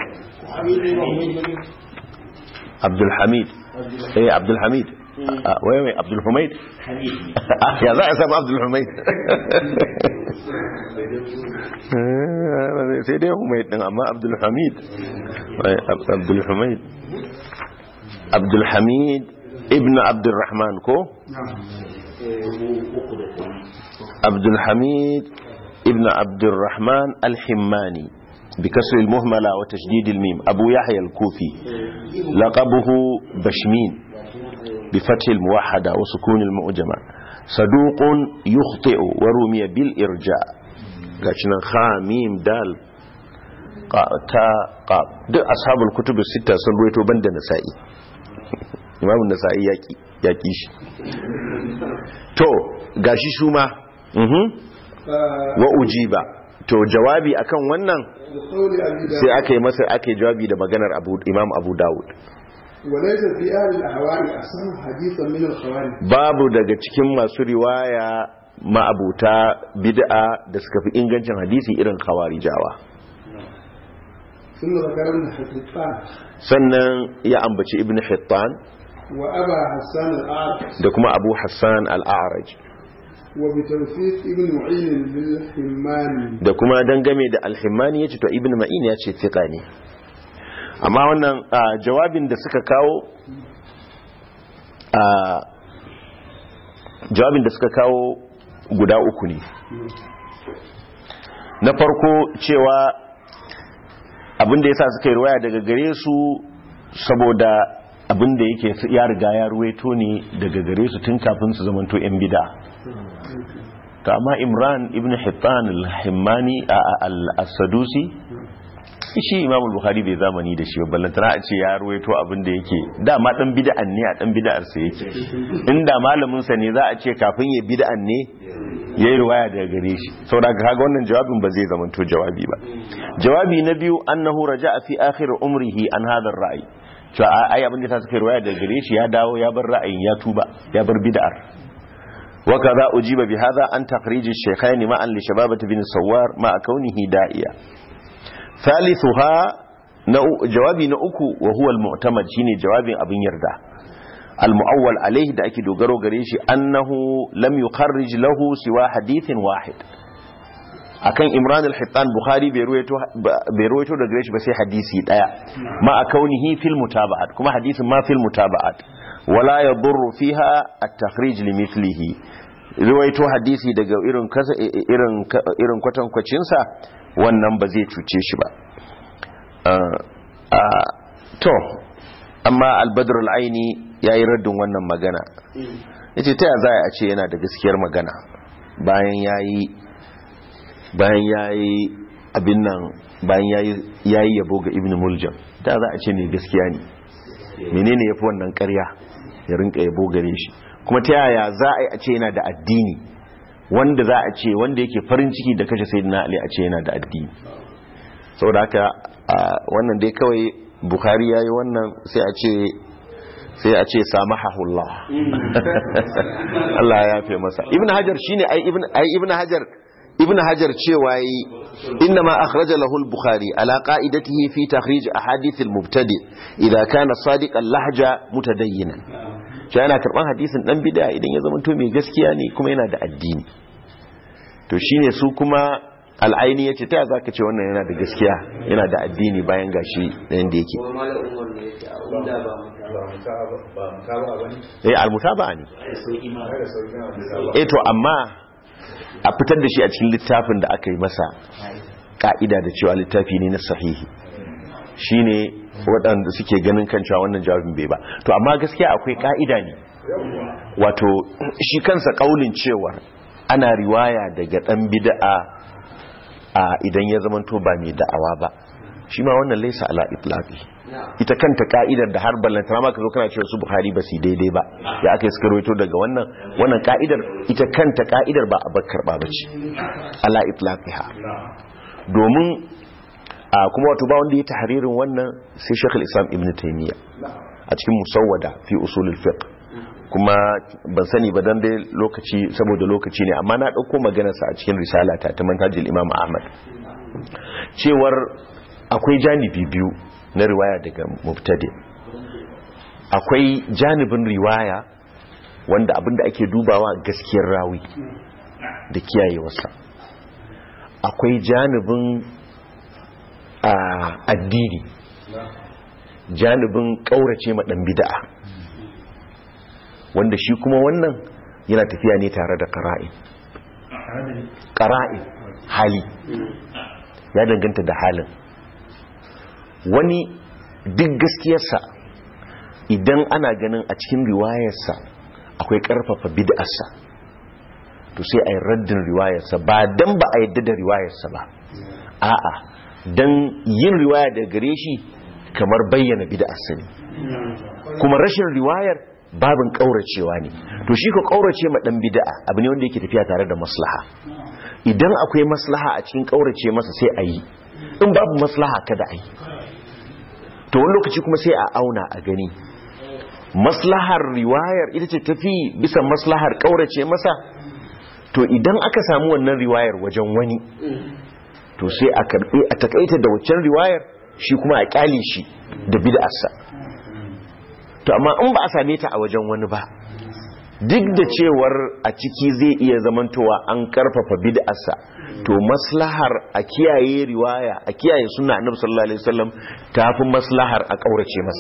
عبد الحميد ايه عبد الحميد وين وين عبد الحميد يا ذا اسم عبد الحميد sai dai humaid din amma abdul hamid abdul hamid abdul hamid ibn abdurrahman ko abdulhamid ibn abdurrahman alhimmani بكسر المهملة وتشديد الميم أبو يحيى الكوفي لقبه بشمين بفتح الموحدة وسكون المؤجمة صدوق يخطئ ورمي بالإرجاء قاشنا خاميم دال تا قاب دي أصحاب الكتب الستة سنويتو بند نسائي imamun nasa'i ya ƙi shi to gashi shuma wa ujiba to jawabi akan wannan sai aka yi masa aka yi jawabi da maganar imam abu dawud babu daga cikin masu riwaya ma'abuta bid'a da suka fi ingancin hadisi irin khawarijawa sannan ya ambaci ibn hittan da kuma abu hassan al'araj da kuma dangame da alhimmani ya ce to ibn ma'in ya ce fiƙa ne amma wannan jawabin da suka kawo jawabin da suka kawo guda uku ne na farko cewa abinda ya sa suka yi ruwaya daga gare su saboda abinda yake ya riga ya ruwaito ne daga gare su tun kafin su zamanto 'yan bida ta amma imran ibn hittan al-himmani al-sadusi shi imamul bukhari bai zamani da shi ballantana a ce ya ruwaito abinda yake dama dan bida'an ne a dan bida'ar sa yake inda malamin sa ne za a ce kafin ya bida'an ne ya yi ruwaya daga gare shi saboda kaga wannan jawabin ba zai zamanto jawabi ba jawabi na biyu annahu raja'a fi akhir umrihi an hadha ar-ra'i to ai abin da ta suka ruwaya daga gare shi ya dawo ya bar ra'ayin ya tuba ya bar bid'ar wa kaza ujiba bi hadha an takhrij ash-shaykhayn ma'an li shababati bin sawar ma kaunihi da'iya thalithuha na jawabi na uku wa huwa al-mu'tamad shine jawabin abin yarda al-mu'awwal alayhi da ake dogaro gare shi annahu lam yukharrij lahu siwa hadithin wahid akan imran al-hittan bukhari bai ruwaito da gare shi ba sai hadisi daya ma a kaunihi fil mutaba'at kuma hadisin ma fil mutaba'at wala yadurru fiha at-takhrij li mithlihi riwaito hadisi daga irin kasa irin irin kwatankwacin sa wannan ba zai cuce shi ba to amma al-badr al-aini yayi raddin wannan magana yace ta za a ce yana da gaskiyar magana bayan yayi bayan yayi abin nan bayan yayi yabo ga ibn muljam ta za a ce ne gaskiya ne menene yafi wannan ƙarya ya rinka yabo gare shi kuma ta yaya za a yi a ce yana da addini wanda za a ce wanda yake farin ciki da kashe sayyidina ali a ce yana da addini saboda haka wannan dai kawai bukhari yayi wannan sai a ce sai a ce samahahullah Allah ya yafe masa ibn hajar shine ai ibn ai ibn hajar ibn hajar cewa yi inna ma akhraja lahu al-bukhari ala qa'idatihi fi takhrij ahadith al-mubtadi idha kana sadiqan lahja mutadayyinan shi yana karban hadisin dan bid'a idan ya zama to mai gaskiya ne kuma yana da addini to shine su kuma al'aini yace ta zaka ce wannan yana da gaskiya yana da addini bayan gashi dan da yake eh al-mutaba'a ne eh to amma a fitar da shi a cikin littafin da aka yi masa ka'ida da cewa littafi ne na sahihi shine waɗanda suke ganin kan cewa wannan jawabin bai ba to amma gaskiya akwai ka'ida ne wato shi kansa kaulin cewa ana riwaya daga ɗan bid'a a idan ya zama to ba mai da'awa ba shi ma wannan laisa ala itlaqi ita kanta ka'idar da har ballantana ma ka zo kana cewa su buhari ba su daidai ba ya aka yi suka rawaito daga wannan wannan ka'idar ita kanta ka'idar ba a bakkar ba bace ala itlaqiha domin a kuma wato ba wanda ya tahririn wannan sai Sheikh islam Ibn Taymiyyah a cikin musawwada fi usulul fiqh kuma ban sani ba dan dai lokaci saboda lokaci ne amma na dauko maganarsa a cikin risala ta ta manhajul Imam Ahmad cewar akwai janibi biyu na riwaya daga mubtadi akwai janibin riwaya wanda abinda ake dubawa gaskiyar rawi da kiyayewarsa akwai janibin addini janibin kaurace ma dan bid'a wanda shi kuma wannan yana tafiya ne tare da qara'in qara'in hali ya danganta da halin wani duk gaskiyarsa idan ana ganin a cikin riwayarsa akwai karfafa bid'arsa to sai a yi raddin riwayarsa ba dan ba a yadda da riwayarsa ba a'a dan yin riwaya da gare shi kamar bayyana bid'arsa ne kuma rashin riwayar babin kauracewa ne to shi ko kaurace ma dan bid'a abu ne wanda yake tafiya tare da maslaha idan akwai maslaha a cikin kaurace masa sai a yi in babu maslaha kada a yi to wani lokaci kuma sai a auna a gani maslahar riwayar ita ce tafi bisa maslahar kaurace masa to idan aka samu wannan riwayar wajen wani to sai a karbe a takaita da waccan riwayar shi kuma a kyale shi da bid'arsa to amma in ba a same ta a wajen wani ba duk da cewar a ciki zai iya zamantowa an karfafa bid'arsa to maslahar a kiyaye riwaya a kiyaye suna annabi sallallahu alaihi wasallam tafi maslahar a kaurace masa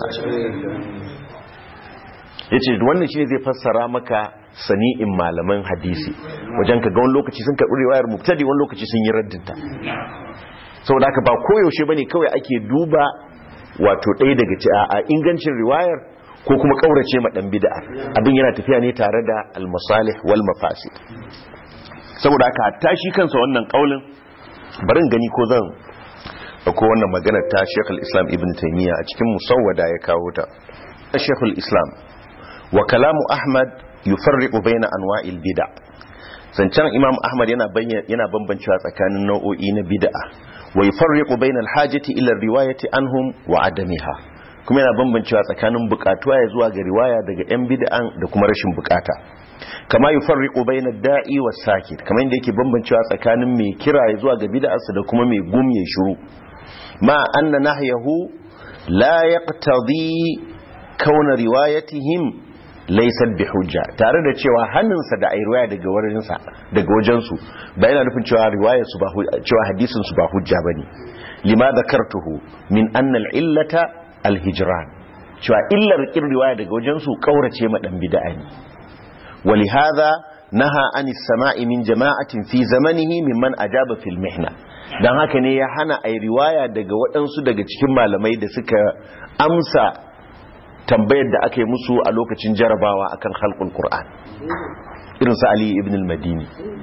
yace wannan shine zai fassara maka sani'in malaman hadisi wajen ka ga wani lokaci sun karbi riwayar mubtadi wani lokaci sun yi raddinta saboda haka ba koyaushe bane kawai ake duba wato ɗaya daga ci a ingancin riwayar ko kuma kaurace ma dan bid'a abin yana tafiya ne tare da al-masalih wal mafasid saboda haka hatta shi kansa wannan kaulin barin gani ko zan ko wannan maganar ta Sheikh al-Islam Ibn Taymiyyah a cikin musawwada ya kawo ta Sheikh al-Islam wa kalamu Ahmad yufarriqu baina anwa'il bid'a zancen Imam Ahmad yana yana bambancewa tsakanin nau'o'i na bid'a wa yufarriqu baina al-hajati ila riwayati anhum wa adamiha kuma yana bambancewa tsakanin bukatuwa ya zuwa ga riwaya daga yan bid'an da kuma rashin bukata kama yufarriqu bayna da'i was sakit kamar yadda yake bambancewa tsakanin mai kira ya zuwa ga bid'arsa da kuma mai gum ya shiru ma anna nahyahu la yaqtadi kauna riwayatihim laysat bihujja tare da cewa hannunsa da ai riwaya daga wurinsa daga wajensu ba yana nufin cewa riwayar su ba cewa hadisin su ba hujja bane lima dhakartuhu min anna al-illata al-hijran cewa illar kin riwaya daga wajensu kaurace ma dan bid'a ne ولهذا نهى عن السماع من جماعة في زمنه ممن أجاب في المحنة dan haka ne ya hana a riwaya daga waɗansu daga cikin malamai da suka amsa tambayar da aka yi musu a lokacin jarabawa akan halkul Qur'an irin su Ali ibn al-Madini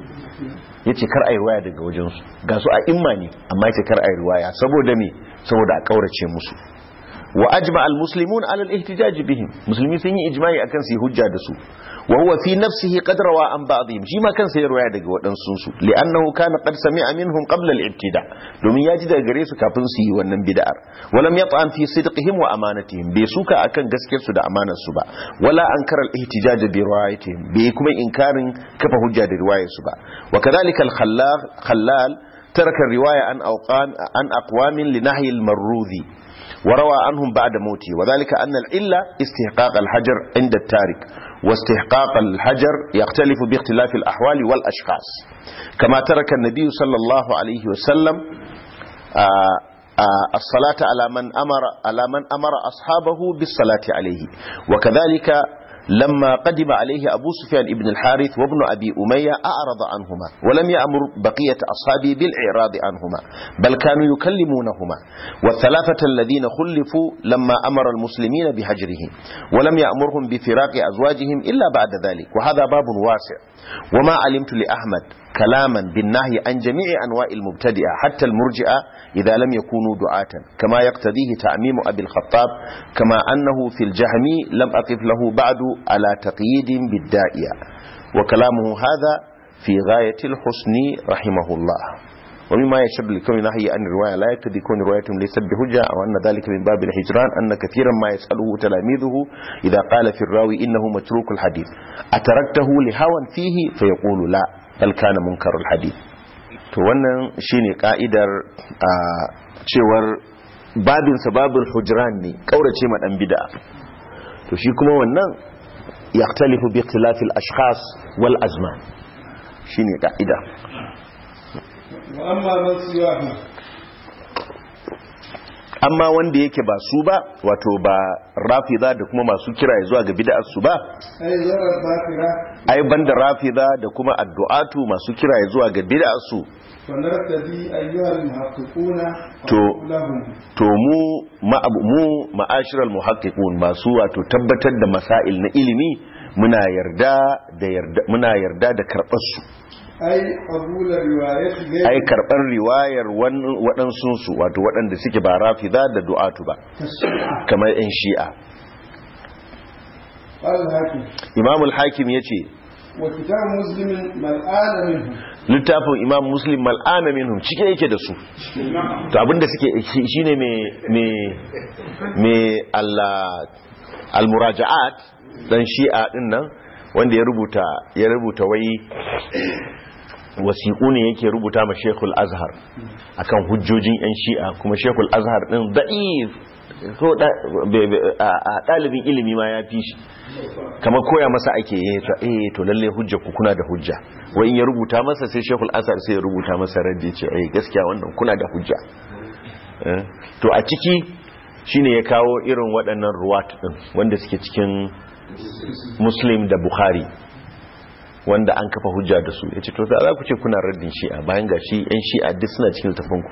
yace kar a yi riwaya daga wajensu ga su a imma ne amma yace kar a yi riwaya saboda me saboda a kaurace musu wa ajma al-muslimun ala al-ihtijaj bihim musulmi sun yi ijma'i akan su yi hujja da su wa huwa fi nafsihi qad rawa an ba'dihim shi ma kansa ya riwaya daga waɗansu su li'annahu kana qad sami'a minhum qabla al-ibtida domin ya ji daga gare su kafin su yi wannan bid'ar walam yat'an fi sidqihim wa amanatihim bai suka akan gaskiyar su da amanar su ba wala ankara al-ihtijaj bi riwayatihim bai kuma inkarin kafa hujja da riwayar su ba wa kadhalika al-khallal khallal ترك الرواية عن أوقام عن أقوام لنهي المروذي وروى عنهم بعد موته وذلك أن العلة استحقاق الحجر عند التارك واستحقاق الحجر يختلف باختلاف الأحوال والأشخاص كما ترك النبي صلى الله عليه وسلم آآ آآ الصلاة على من أمر على من أمر أصحابه بالصلاة عليه وكذلك لما قدم عليه أبو سفيان ابن الحارث وابن أبي أمية أعرض عنهما ولم يأمر بقية أصحابه بالإعراض عنهما بل كانوا يكلمونهما والثلاثة الذين خلفوا لما أمر المسلمين بهجره ولم يأمرهم بفراق أزواجهم إلا بعد ذلك وهذا باب واسع وما علمت لأحمد كلاما بالنهي عن جميع أنواع المبتدئة حتى المرجئة إذا لم يكونوا دعاة كما يقتضيه تعميم أبي الخطاب كما أنه في الجهمي لم أقف له بعد على تقييد بالدائية وكلامه هذا في غاية الحسن رحمه الله ومما يشب لكون نهي عن الرواية لا يقتضي كون روايتهم ليست بحجة أو أن ذلك من باب الهجران أن كثيرا ما يسأله تلاميذه إذا قال في الراوي إنه متروك الحديث أتركته لهوى فيه فيقول لا bal kana munkarul hadith to wannan shine ka'idar a cewar babin sababul hujran ne kaurace ma dan bid'a to shi kuma wannan yaktalifu bi ikhtilafil ashkhas wal azman shine ka'ida
wa amma man siwahu
amma wanda yake ba su ba wato ba rafida da kuma masu kira zuwa ga bid'ar su ba
ai zarar bakira
ai banda rafida da kuma addu'atu masu kira zuwa ga bid'ar su
fanartadi ayyuhal muhaqqiquna
To-
lahum
to mu ma'ab- mu ma'ashiral muhaqqiqun masu wato tabbatar da masail na ilimi muna yarda da yarda muna yarda da karbar su
ai qabula riwayati ghayr
ai karbar riwayar wan- waɗansu su wato waɗanda suke ba rafida da du'atu ba
tashri'a
kamar yan shi'a
al-hakim
imam al-hakim yace
wa kitab muslimin mal'ana minhu
littafin imam muslim mal'ana minhum cike yake da su to abinda suke shi- shine me me me Allah al-muraja'at dan shi'a din nan wanda ya rubuta ya rubuta wai wasiƙu ne yake rubuta ma Sheikhul Azhar akan hujjojin yan shi'a kuma Sheikhul Azhar din da'if ko da- be- be- a a ɗalibin ilimi ma ya fi shi kamar koya masa ake yi ta eh to lalle hujja ku kuna da hujja wai in ya rubuta masa sai Sheikhul Azhar sai ya rubuta masa raddi ce eh gaskiya wannan kuna da hujja Eh, to a ciki shine ya kawo irin waɗannan ruwat din wanda suke cikin Muslim da Bukhari wanda an kafa hujja da su yace to za ku ce kuna raddin shi'a bayan ga shi yan shi'a duk suna cikin littafinku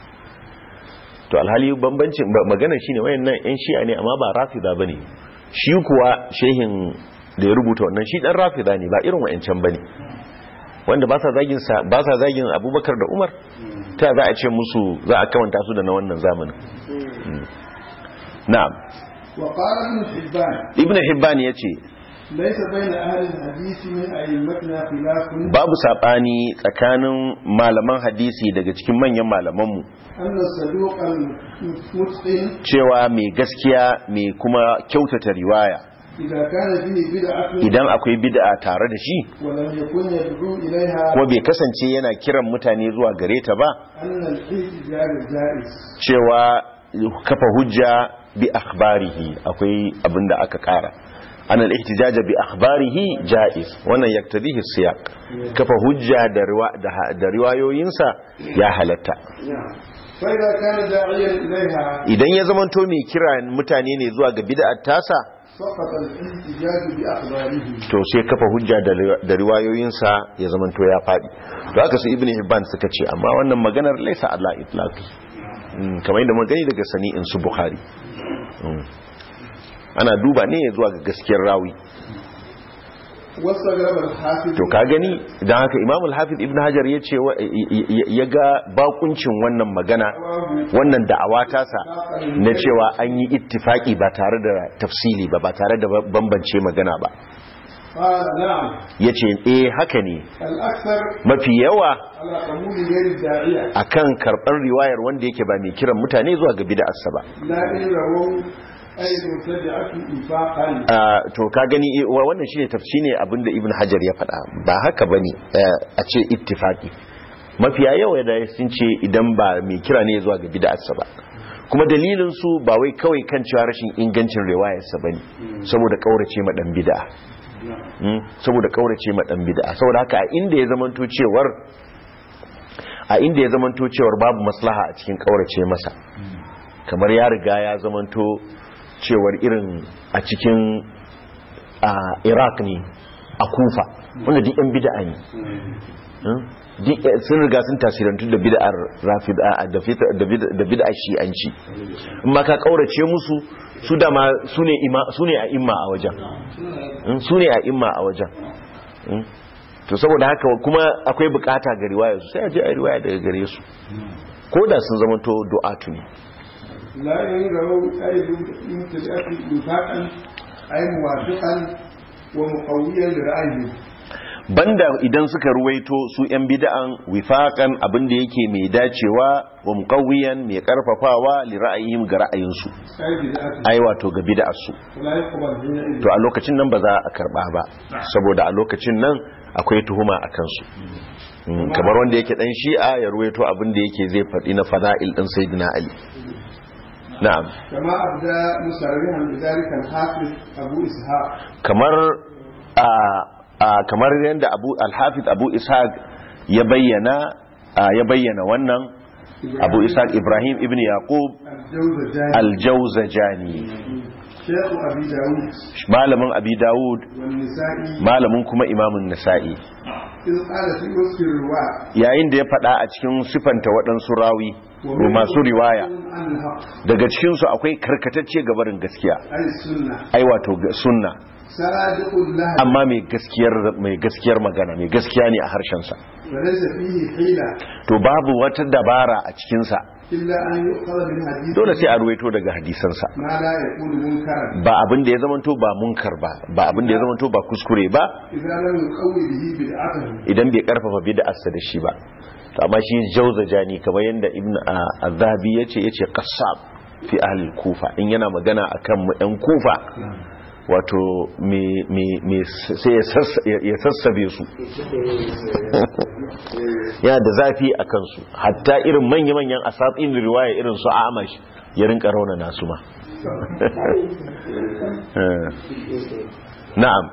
to alhali bambancin ba- maganar shine wayannan yan shi'a ne amma ba rafida bane shi kuwa shehin da ya rubuta wannan shi dan rafida ne ba irin wayancan bane wanda ba sa zagin sa ba sa zagin Abubakar da Umar ta za a ce musu za a kawanta su da na wannan zamanin Mm. na'am
wa qala ibn hibban
ibn hibban yace
laysa bayna ahli al-hadith min a'immatina khilafun
babu sabani tsakanin malaman hadisi daga cikin manyan malamanmu
anna saduq al-mutqin
cewa mai gaskiya mai kuma kyautata riwaya
idza kana fihi bid'atun
idan akwai bid'a tare da shi
wa lam yakun yad'u ilayha
kuma bai kasance yana kiran mutane zuwa gare ta ba
anna al-ihtijaj jaiz
cewa kafa hujja bi akhbarihi akwai abinda aka kara ana al-ihtijaj bi akhbarihi jaiz wannan yaktadihi siyaq kafa hujja da riwa- da- da riwayoyinsa ya halatta
fa idza kana da'iyan ilayha
idan ya zamanto mai kira mutane ne zuwa ga bid'ar tasa
سقط الاحتجاج بأخباره
to sai kafa hujja da ri- da riwayoyinsa ya zamanto ya faɗi to haka su ibn hibban suka ce amma wannan maganar laisa Allah itlaqi Mm, kamar yadda mun gani daga sani'in su bukhari Mm. ana duba ne zuwa ga gaskiyar rawi
واستغرب الحافظ
to ka gani dan haka imam al-hafiz ibn hajar ya ce wa- y- y- ya ga bakuncin wannan magana wannan da'awa tasa na cewa an yi ittifaki ba tare da tafsili ba ba tare da bambance magana ba
قال نعم
ya ce eh haka ne
الأكثر
mafi yawa
على قبول غير الداعية
akan karɓar riwayar wanda yake ba mai kiran mutane zuwa ga bid'arsa ba
لا إن رووا أي مبتدعة إنفاقا
Ah, to ka gani eh, wa- wannan shine tafsiri abinda ibn hajar ya faɗa ba haka bane eh, a ce ittifaqi mafiya yawa da sun ce idan ba mai kira ne zuwa ga bid'arsa ba kuma dalilin su ba wai kawai kan cewa rashin ingancin riwayarsa bane saboda kaurace ma dan bid'a Mm, saboda kaurace ma dan bid'a saboda haka a inda ya zamanto cewar a inda ya zamanto cewar babu maslaha a cikin kaurace masa kamar ya riga ya zamanto cewar irin a cikin a iraq ne a kufa wanda duk yan bid'a ne Hmm? Duk, eh, sun riga sun tasirantu da bid'ar rafid a- da fit- da bid- da bid'ar shi'anci in ma ka kaurace musu su da ma su ne ima- su ne a imma a wajen Hmm? su ne a imma a wajen Hmm? to saboda haka kuma akwai bukata ga riwaya su sai a je a yi riwaya daga gare su ko da sun zama to du'atu ne
لا إن رووا أي مبتدعة إنفاقا أي موافقا ومقويا لرأيه
banda idan suka ruwaito su yan bid'an wifaqan abinda yake mai dacewa wa muqawwiyan mai karfafawa li ra'ayihim ga ra'ayinsu
أي بدعة
ai wato ga bid'ar su
ولا يقبل حينئذ
to a lokacin nan ba za a karba ba saboda a lokacin nan akwai tuhuma a kansu Mm, kamar wanda yake dan shi'a ya ruwaito abinda yake zai faɗi na fada'il din sayyidina ali na'am
كما أبدى مسرعا بذلك الحافظ أبو إسحاق
kamar a a kamar yadda abu al-hafiz abu ishaq ya bayyana a, ya bayyana wannan abu ishaq ibrahim ibn yaqub
الجوزجاني
al-jawzajani
شيخ أبي داود
malamin abi dawud
والنسائي
malamin kuma imamun nasa'i
إذ قال في وصف الرواة
yayin da ya faɗa a cikin sifanta waɗansu rawi ko masu riwaya
عن الحق
daga cikinsu akwai karkatacce gabarin gaskiya
أي السنة
ai wato ga- sunna
صادق لها
amma mai gaskiyar mai gaskiyar magana mai gaskiya ne a harshensa
وليس فيه حيلة
to babu wata dabara a cikinsa
إلا أن يؤخذ من حديث
dole sai a ruwaito daga hadisansa
ما لا يكون منكرا
ba abin da ya zamanto ba munkar ba ba abin da ya zamanto ba kuskure ba
إذا لم يقوي به بدعته
idan bai karfafa bid'arsa da shi ba to amma shi jawzajani kamar yanda ibn az-zahabi yace yace qassab fi ahli kufa in yana magana akan mu ɗan kufa wato me me me sai ya sassa- ya sassabe su yana da zafi a kansu hatta irin manya-manyan asatsin riwaya irin su amash ya rinka rauna nasu ma na'am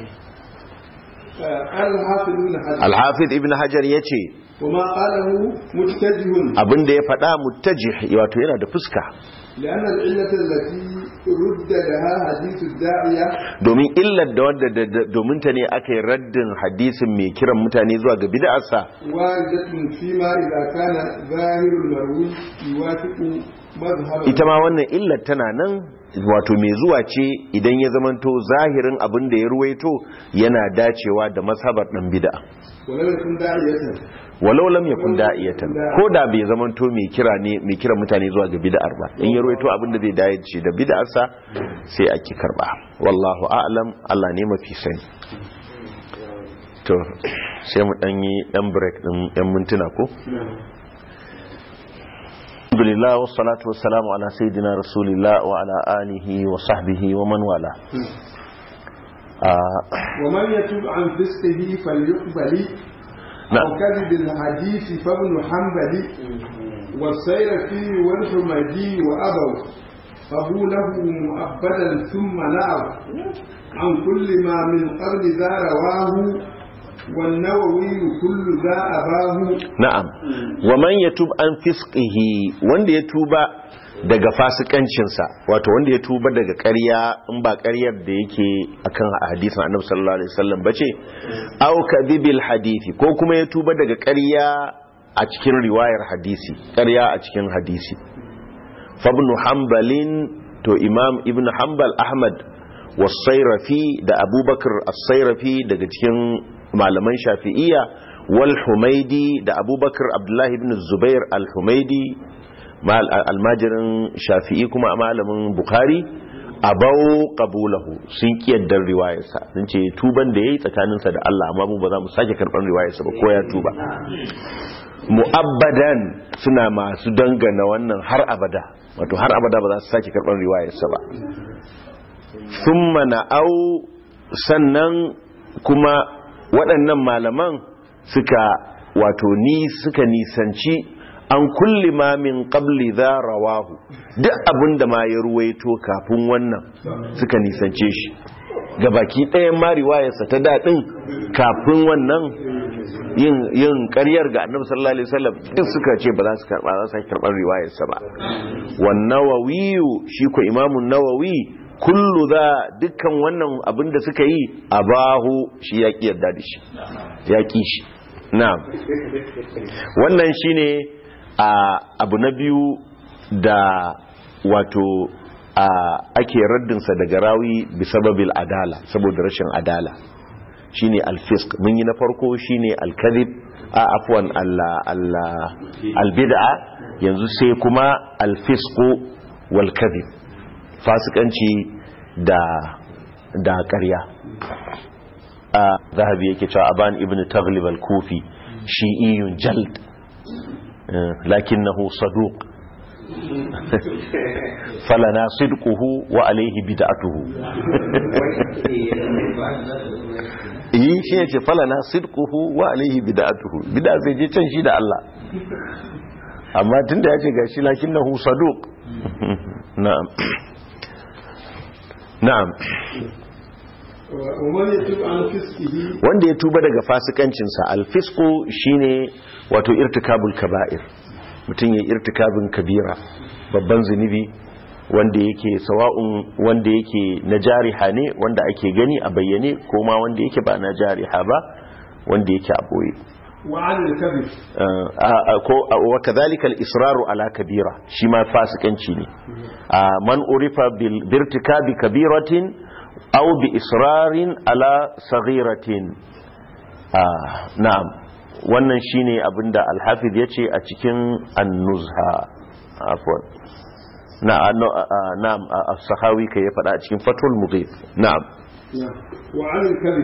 قال الحافظ ابن حجر
alhafiz ibn hajar ya ce
وما قاله متجه
abinda ya faɗa mutajih wato yana da fuska
لأن العلة التي رد لها حديث الداعية
domin illar da wanda da- da- domin ta ne aka yi raddin hadisin mai kiran mutane zuwa ga bid'arsa
واردة فيما إذا كان ظاهر المروي يوافق مذهب
ita ma wannan illar tana nan wato mai zuwa ce idan ya zamanto zahirin abin da ya ruwaito yana dacewa da mazhabar dan bid'a
ولم يكن داعية
walau lam yakun da'iyatan ko da bai zamanto mai kira ne mai kira mutane zuwa ga bid'ar ba in ya ruwaito abin da zai dace da bid'arsa sai a ki karba wallahu a'lam Allah ne mafi sani to sai mu dan yi dan break din yan mintuna ko alhamdulillah wassalatu wassalamu ala sayidina rasulillah wa ala alihi wa sahbihi wa man wala Ah,
ومن يتوب عن فسقه فليقبل
نعم.
أو كذب الحديث فابن حنبل والسير فيه والحمدي وأبوا فهو له مؤبدا ثم نعوا عن كل ما من قبل ذا رواه والنووي كل ذا أباه
na'am wa man yatub an fisqihi wanda ya tuba daga fasikancinsa wato wanda ya tuba daga ƙarya in ba ƙaryar da yake akan hadisin annabi sallallahu alaihi wasallam bace aw kadhibil hadisi ko kuma ya tuba daga ƙarya a cikin riwayar hadisi ƙarya a cikin hadisi fabnu hanbalin to imam ibn hanbal ahmad wasairafi da abubakar as-sairafi daga cikin malaman shafi'iyya wal humaidi da abubakar abdullahi ibn zubair al-humaidi almajirin shafi'i kuma malamin bukhari abau qabulahu sun kiyaddar riwayarsa sun ce tuban da yayi tsakaninsa da Allah amma mu ba za mu sake karban riwayarsa ba ko ya tuba mu'abbadan suna masu dangana wannan har abada wato har abada ba za su sake karban riwayarsa ba thumma na'au sannan kuma waɗannan malaman suka wato ni suka nisanci an kulli ma min qabli za rawahu duk abin da ma ya ruwaito kafin wannan suka nisance shi ga baki ɗayan ma riwayarsa ta daɗin kafin wannan yin yin ƙaryar ga annabi sallallahu alaihi wasallam duk suka ce ba za su karba za su karɓar riwayarsa ba wan nawawi shi ko imamu nawawi kullu za dukkan wannan abin da suka yi abahu shi ya ki yarda da shi ya ki shi na'am wannan shine a abu na biyu da wato a ake raddinsa daga rawi bisababil adala saboda rashin adala shine alfisk mun yi na farko shine alkadhib a afwan albid'a yanzu sai kuma alfisqu wal kadhib fasikanci da da ƙarya a zahabi yake cewa aban ibn taghlib al-kufi shi'iyun jald lakinnahu saduq falana sidquhu wa alayhi bid'atuhu yi shi yace falana sidquhu wa alayhi bid'atuhu bid'a sai je can shi da Allah amma tunda yace gashi lakinnahu saduq na'am na'am wanda ya tuba daga fasikancinsa alfisku shine wato irtikabul kaba'ir mutum ya irtikabin kabira babban zunubi wanda yake sawa'un wanda yake na jariha ne wanda ake gani a bayyane ko ma wanda yake ba na jariha ba wanda yake a boye wa kadhalika al-israru ala kabira shi ma fasikanci ne man urifa bil birtikabi kabiratin aw bi israrin ala saghiratin na'am wannan shine abinda al-hafiz yace a cikin an-nuzha afwan na'am as-sahawi kai ya fada a cikin fatul mughith na'am
wa 'ala al-kadhib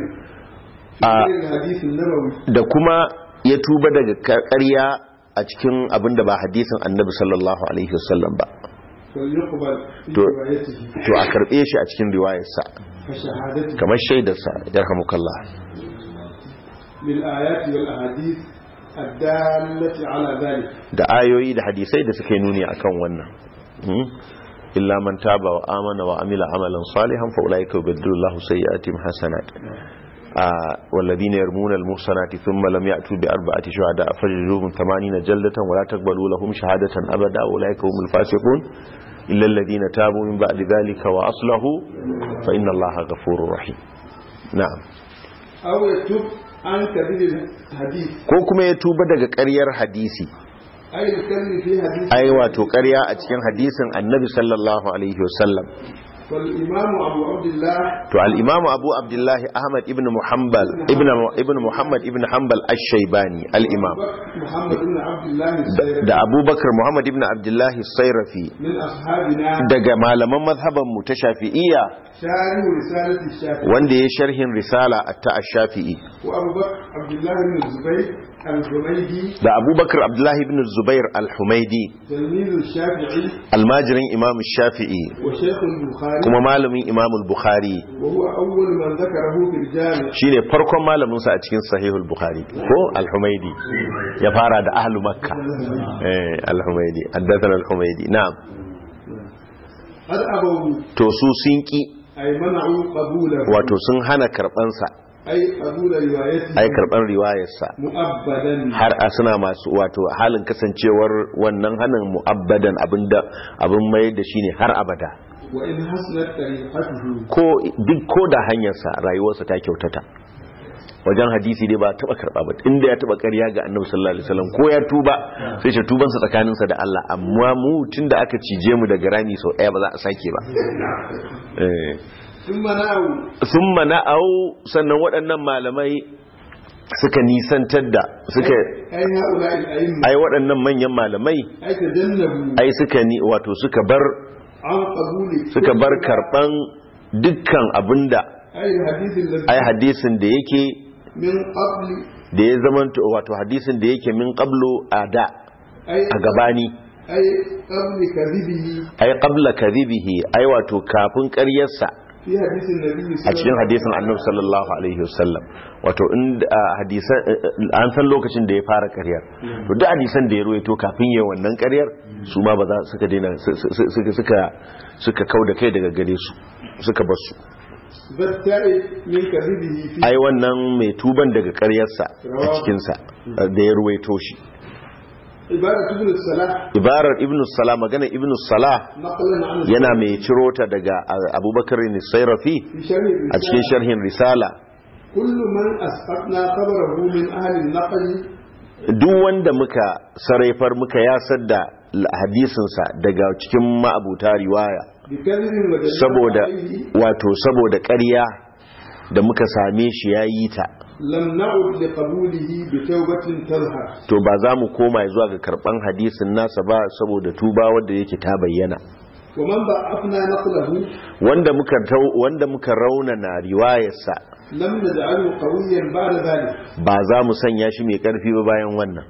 da kuma ya tuba daga ƙarya a cikin abinda ba hadisin annabi sallallahu alaihi wasallam ba to a karbe shi a cikin riwayarsa kamar shaidarsa yarhamukallah da ayoyi da hadisai da suka yi nuni akan wannan illa man taba wa amana wa amila amalan salihan fa ulaika yubaddilu Allahu sayyi'atihim hasanat والذين يرمون المحصنات ثم لم يأتوا بأربعة شهداء فجلدوهم ثمانين جلدة ولا تقبلوا لهم شهادة أبدا أولئك هم الفاسقون إلا الذين تابوا من بعد ذلك وأصلحوا فإن الله غفور رحيم نعم
أو يتوب عن كذب الحديث
ko kuma ya tuba daga ƙaryar hadisi
أي الكذب في حديث
ai wato ƙarya a cikin hadisin annabi sallallahu alaihi wasallam
والإمام أبو عبد الله
to al-imam abu abdullah ahmad ibn muhammad ibn ibn muhammad ibn hanbal ash-shaybani al-imam
محمد بن عبد الله
da
السيد
da abubakar muhammad ibn abdullah as-sayrafi
من أصحابنا
daga malaman mazhaban mu ta shafi'iyya
شارح رسالة الشافعي
wanda ya sharhin risala ta ash-shafi'i
وأبو بكر عبد الله بن الزبير الحميدي
da abubakar abdullahi ibn zubair al-humaidi
تلميذ الشافعي
almajirin imam shafi'i
وشيخ البخاري
kuma malamin imam bukhari
وهو أول من ذكره في الجامع
shine farkon malamin sa a cikin sahihul bukhari ko al-humaidi ya fara da ahlu makka eh al-humaidi haddathana al-humaidi na'am
قد أبوا
to su sun ki
أي منعوا قبوله
wato sun hana karban sa
أي قبول روايته
ai karban riwayarsa
مؤبدا
har a suna masu wato halin kasancewar wannan hanin mu'abbadan abinda abin mai da shi ne har abada
وإن حسنت طريقته
ko duk ko da hanyarsa rayuwarsa ta kyautata wajen hadisi dai ba taba karba ba inda ya taba ƙarya ga annabi sallallahu alaihi wasallam ko ya tuba sai ce tubansa tsakaninsa da Allah amma mu tunda aka cije mu daga rami sau ɗaya ba za a sake ba eh
ثم نأوا
summa na'au sannan waɗannan malamai suka nisantar da suka
أي هؤلاء الأئمة
ai waɗannan manyan malamai
أي تجنبوا
ai suka ni wato suka bar
عن قبول
suka bar karban dukkan abinda
أي الحديث الذي
ai hadisin da yake
من قبل
da ya zama wato hadisin da yake min qablu a da
أي
a gabani
أي قبل كذبه
ai qabla kadhibihi ai wato kafin ƙaryarsa
في حديث النبي
a
صلى
cikin
الله
hadisin annabi sallallahu alaihi wasallam wato in hadisan an san lokacin da ya fara ƙaryar to duk hadisan da ya ruwaito kafin yayin wannan ƙaryar su ma ba za suka daina suka suka suka kauda kai daga gare su suka bar su
بالتائب من كذبه في
ai wannan mai tuban daga ƙaryarsa a cikinsa da ya ruwaito shi
عبارة ابن الصلاح
ibarar ibn salah magana ibn salah
نقلا عن
yana mai ciro ta daga abubakar nisairafi
في شرح
a cikin
الرسالة
sharhin risala
كل من أسقطنا خبره من أهل النقل
duk wanda muka sarrafar muka yasar da hadisinsa daga cikin ma'abuta riwaya
بكذب ودليل
saboda
عليه
wato saboda ƙarya da muka same shi ya yi ta
لم نعد لقبوله بتوبة تظهر
to ba za mu koma zuwa ga karban hadisin nasa ba saboda tuba wanda yake ta bayyana
ومن ضعفنا نقله
wanda muka tau- wanda muka raunana riwayarsa
لم نجعله قويا بعد ذلك
ba za mu sanya shi mai karfi ba bayan wannan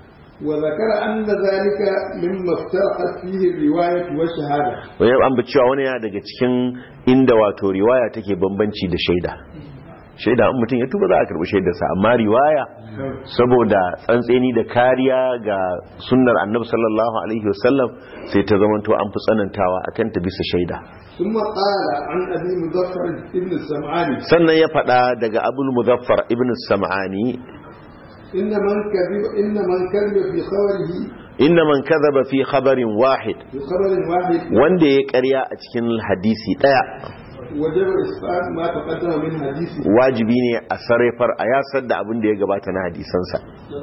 وذكر أن ذلك مما افترقت فيه الرواية والشهادة
wani an bi cewa wani yana daga cikin inda wato riwaya take bambanci da shaida shaida in mutum ya tuba za a karbi shaidarsa amma riwaya saboda tsantseni da kariya ga sunnar annabi sallallahu alaihi wasallam sai ta zamanto an fi tsanantawa akan ta bisa shaida
ثم قال عن أبي مظفر ابن السمعاني
sannan ya faɗa daga abul muzaffar ibn sam'ani
إن من كذب إن من كذب في خبره
inna man kadhaba fi khabarin wahid
في خبر واحد
wanda ya ƙarya a cikin hadisi ɗaya
وجب إسقاط ما تقدم من حديثه
wajibi ne a sarrafar a yasar da abin da ya gabata na hadisansa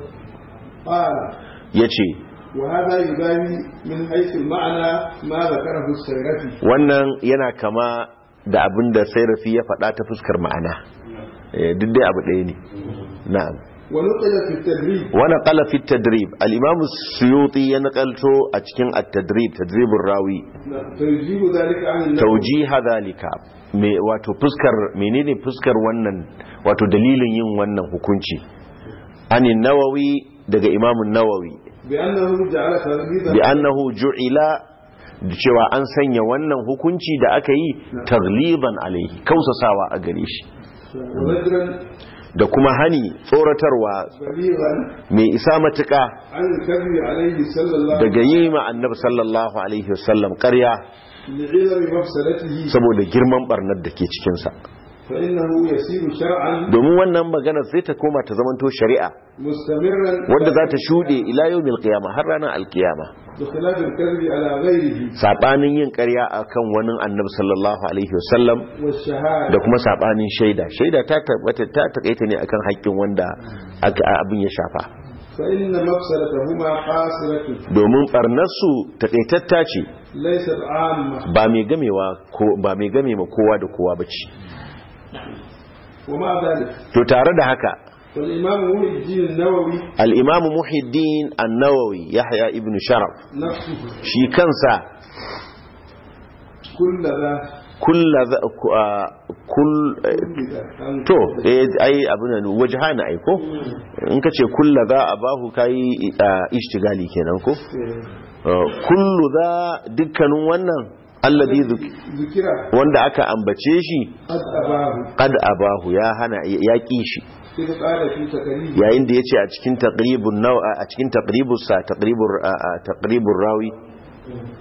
قال
ya ce
وهذا يباني من حيث المعنى ما ذكره السيرفي
wannan yana kama da abin da sairafi ya faɗa ta fuskar ma'ana Eh, duk dai abu ɗaya ne na'am
ونقل في التدريب
wani ƙala fi tadrib al-imam suyuti ya nakalto a cikin at-tadrib tadribur rawi
فيجيب ذلك عن النووي
taujiha zalika me wato fuskar menene fuskar wannan wato dalilin yin wannan hukunci ani nawawi daga imam nawawi
بأنه جعل تغليظا
bi annahu ju'ila da cewa an sanya wannan hukunci da aka yi tagliban alaihi kausasawa a gare shi
وزجرا
da kuma hani tsoratarwa
بليغا
mai isa matuƙa
عن الكذب عليه صلى الله عليه
daga yi ma annabi sallallahu alaihi wasallam ƙarya
وسلم لعظم مفسدته
saboda girman barnar da ke cikinsa
فإنه يسير شرعا
domin wannan magana sai ta koma ta zamanto shari'a
مستمرا
wadda za ta shuɗe ila yawmil qiyama har ranar alkiyama
بخلاف الكذب على غيره
sabanin yin ƙarya akan wani annabi sallallahu alaihi wasallam da
والشهادة
kuma sabanin shaida shaida ta tabbata ta takaita ne akan haƙƙin wanda aka abin ya shafa
فإن مفسدتهما قاصرة
domin barnarsu takaitatta ce
ليست عامة
ba mai gamewa ko ba mai game ma kowa da kowa bace
ومع ذلك
to tare da haka
فالإمام محي الدين النووي
al-imam muhiddin an-nawawi yahya ibn sharaf
نفسه
shi kansa
كل ذا
kulla za- ku- a- kull eh,
كل ذا أن-
to eh, ai abin nan wajhana ai ko in kace kulla za a bahu kai ah, ishtigali kenan ko Uh, kullu za dukkanin wannan alladhi dhuk-
ذكر
wanda aka ambace shi
قد أباه
qad abahu ya hana ya ki shi
إذ قال في تكريم
yayin da yace a cikin taqribun naw a cikin taqribus sa taqribur taqribur rawi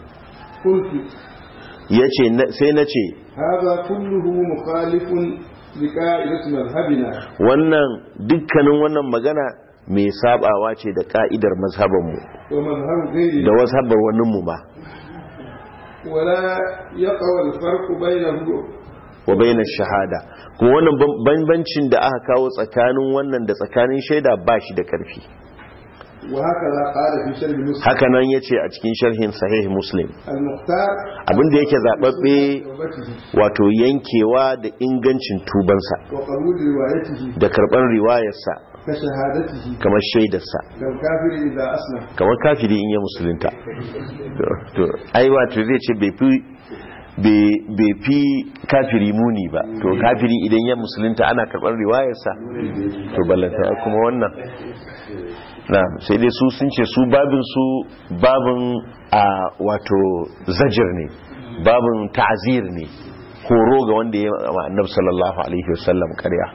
قلت
yace na- sai nace
هذا كله مخالف لقاعدة مذهبنا
wannan dukkanin wannan magana mai sabawa ce da ka'idar mazhabanmu
ومذهب
da
غيرنا
mazhabar waninmu ma
ولا يقع الفرق بينه
wa bainar shahada kuma wannan ban- bambancin da aka kawo tsakanin wannan da tsakanin shaida ba shi da karfi
وهكذا قال في شرح مسلم
haka nan ya ce a cikin sharhin sahih muslim
المختار
abinda yake zaɓaɓɓe
توبته
wato yankewa da ingancin tubansa
وقبول روايته
da karɓar riwayarsa
كشهادته
kamar shaidarsa
كالكافر إذا أسلم
kamar kafiri in ya musulunta to ai wato zai ce bai fi bai fi kafiri muni ba to kafiri idan ya musulunta ana karɓar riwayarsa to ballanta kuma wannan na sai dai su sun ce su babin su babin a wato zajir ne babin ta'zir ne horo ga wanda ya ma annabi sallallahu alaihi wasallam ƙarya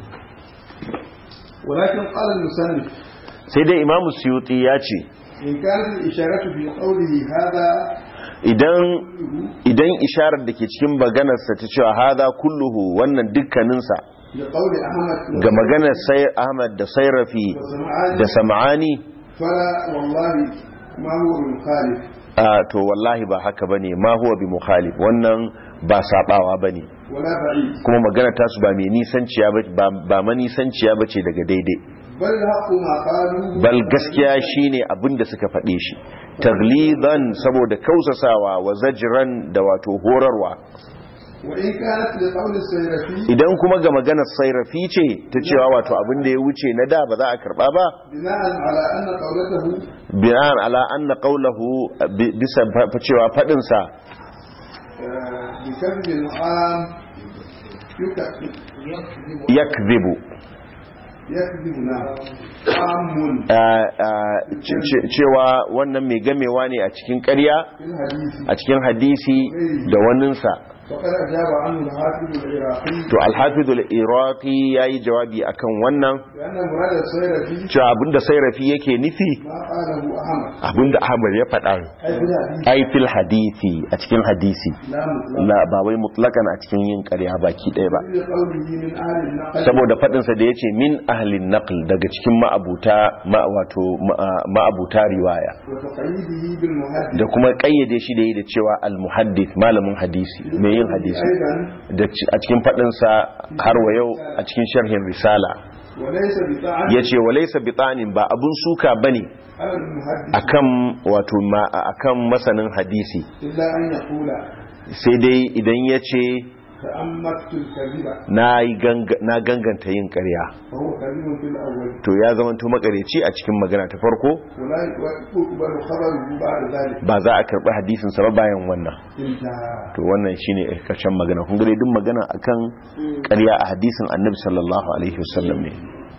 ولكن قال المسلم
sai dai imamu suyuti ya ce
إن كانت الإشارة في قوله هذا
idan idan isharar da ke cikin maganarsa ta cewa hada kulluhu wannan dukkaninsa
لقول أحمد
ga maganar sai ahmad da sairafi
وسمعان
da sam'ani
فلا والله ما هو بمخالف
a to wallahi ba haka bane ma huwa bi mukhalif wannan ba sabawa bane
ولا بعيد
kuma magana tasu ba mai nisanciya ba ba manisanciya bace daga daidai
بل الحق ما قالوا
bal gaskiya shine abin da suka faɗe shi taglidan saboda kausasawa wa zajran da wato horarwa
وإن كانت لقول السيرفي
idan kuma ga maganar sairafi ce ta cewa wato abin da ya wuce na da ba za a karba ba
بناء على أن قولته
bi'an ala anna qawluhu bi- bisa fa- fa- cewa fadin sa
آه، بكذب العام يكذب
yakdhibu
يكذب نعم عام
ah, ah, ce- ce- cewa wannan mai gamewa ne a cikin ƙarya
في الحديث
a cikin hadisi da waninsa
وقد أجاب عنه الحافظ العراقي
to alhafizul iraqi yayi jawabi akan wannan
بأن مراد السيرفي
cewa abinda sairafi yake nufi
ما قاله أحمد
abinda ahmad ya faɗa
أي في الحديث
ai fil hadisi a cikin hadisi
لا مطلق
la ba wai mutlakan a cikin yin ƙarya baki ɗaya ba
لقوله من أهل النقل
saboda faɗinsa da ya ce min ahlin naql daga cikin ma'abuta ma- wato ma- ma'abuta riwaya
وتقييده بالمهدد
da kuma ƙayyade shi da yi da cewa al-muhaddith malamin hadisi mai yin hadisi
أيضا
da ci- a cikin faɗinsa har wa yau a cikin sharhin risala
وليس بطعن
ya ce walaisa bitanin ba abun suka bane
على المهدد
akan wato ma akan masanin hadisi
إلا أن يقول
sai dai idan ya ce
تأمكت الكذب
na yi ganga- na ganganta yin ƙarya
فهو كذب في الأول
to ya zamanto makareci a cikin magana ta farko
ولا يقبل خبره بعد ذلك
ba za a karɓi hadisinsa ba bayan wannan
انتهى
to wannan shine karshen magana kun gare duk magana akan ƙarya a hadisin annabi sallallahu alaihi wasallam ne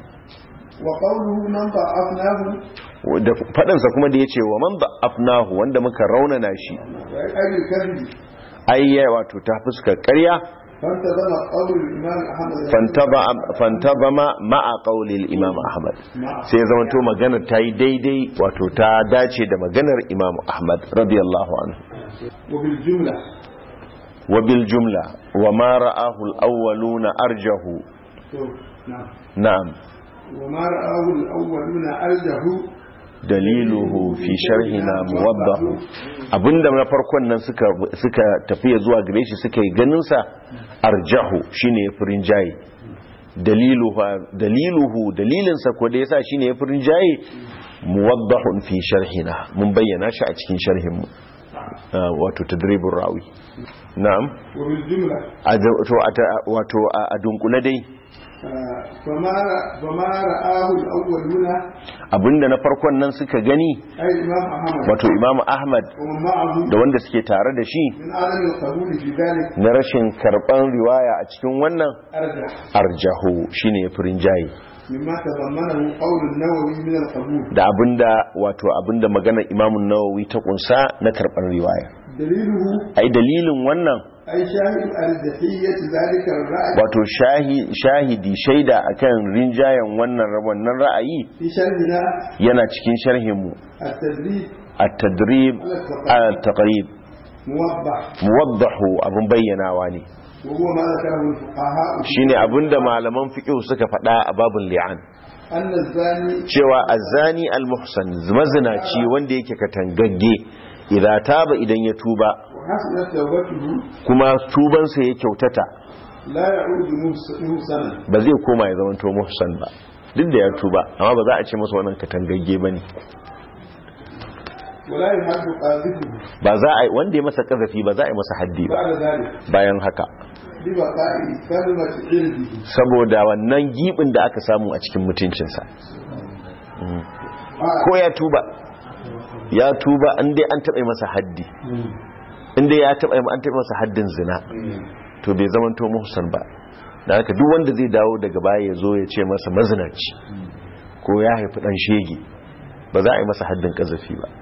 وقوله من ضعفناه
da faɗansa kuma da ya ce wa man afnahu wanda muka raunana shi
وأي الكذب
ayya wato ta fuskar ƙarya
فانتظم قول الإمام أحمد
fantaba- fantazama ma'a qaulil imam ahmad sai ya zamanto maganar ta yi daidai wato ta dace da maganar imam ahmad radiyallahu anhu
وبالجملة
wa bil jumla wa ma ra'ahu al-awwaluna arjahu
شوف، نعم
na'am
وما رآه الأولون أرجه
daliluhu fi sharhina muwaddahu abinda na farkon nan suka suka tafiya zuwa gare shi suka yi ganin sa arjahu shine yafirin jayi daliluhu daliluhu dalilin sa ko da yasa shine yafirin jayi muwaddahun fi sharhina mun bayyana shi a cikin sharhin mu Ah, wato tadribur rawi na'am
وبالجملة
a da- to a ta- wato a a dunkule dai
آه، فما ر- فما رآه الأولون
abinda na farkon nan suka gani
أي الإمام أحمد
wato imamu ahmad
ومن معه
da wanda suke tare da shi
من عدم القبول في ذلك
na rashin karban riwaya a cikin wannan
أرجح
arjahu shine ya furin jayi
مما تضمنه قول النووي من القبول
da abinda wato abinda maganar imamun nawawi ta kunsa na karban riwaya
دليله
ai dalilin wannan
أي شاهد أرجحية ذلك الرأي
wato shahi- shahidi shaida akan rinjayen wannan wannan ra'ayi
في شرحنا
yana cikin sharhin mu
التدريب
at-tadrib al-taqrib
موضح
muwaddahu abun bayyanawa ne
وهو ما ذكره الفقهاء
shine abinda malaman fiqh suka faɗa a babun li'an
أن الزاني
cewa azani al-muhsan mazinaci wanda yake katangagge idza taba idan ya tuba
وحسنت توبته
kuma tubansa ya kyautata
لا يعود محس- محسنا
ba zai koma ya zamanto muhsan ba duk da ya tuba amma ba za a ce masa wannan katangagge bane
ولا يحد قاذفه
ba za a wanda ya masa kazafi ba za a yi masa haddi ba
بعد ذلك
bayan haka
ببقاء كلمة علمه
saboda wannan gibin da aka samu a cikin mutuncinsa ko ya tuba ya tuba an dai an taɓa masa haddi inda ya taɓa an taɓa masa haddin zina to bai zamanto muhsan ba da haka duk wanda zai dawo daga baya ya zo ya ce masa mazinaci ko ya haifi ɗan shege ba za a yi masa haddin ƙazafi ba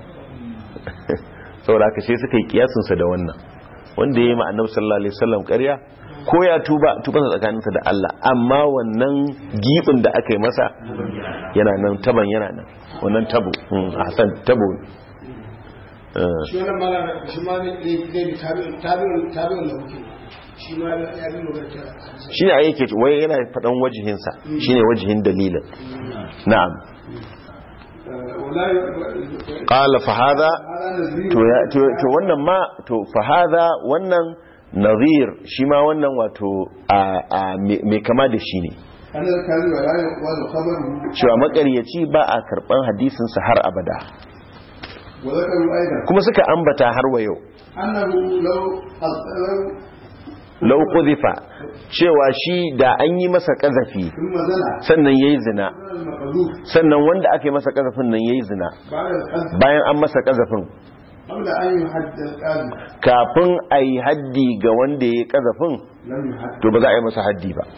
saboda haka sai suka yi kiyasinsa da wannan wanda ya yi ma'annabi sallallahu alaihi wasallam ƙarya ko ya tuba tubansa tsakaninsa da Allah amma wannan gibin da aka yi masa yana nan taban yana nan wannan tabo mm, ahsan tabo Eh,
shi wannan mala shi ma ne zai bi tabi'un tabi'un tabi'un da muke shi ma ya bi magana ta
shi ne yake wai yana faɗan wajihinsa shi ne wajihin dalilin na'am
ولا ي-
ƙala fahada
هذا نذير
to ya- to- to wannan ma to fahada wannan nazir shi ma wannan wato a a me me kama da shi ne
أن الكاذب لا يقبل خبره
cewa makaryaci ba a karɓan hadisinsa har abada
وذكروا أيضا
kuma suka ambata har wa yau
أنه لو لو
lau quzifa cewa shi da an yi masa kazafi
ثم زنى
sannan yayi zina
المقذوف
sannan wanda aka yi masa kazafin nan yayi zina
بعد الحد
bayan an masa kazafin
قبل أن يحد الكاذب
kafin a yi haddi ga wanda ya yi kazafin
لم يحد
to ba za a yi masa haddi ba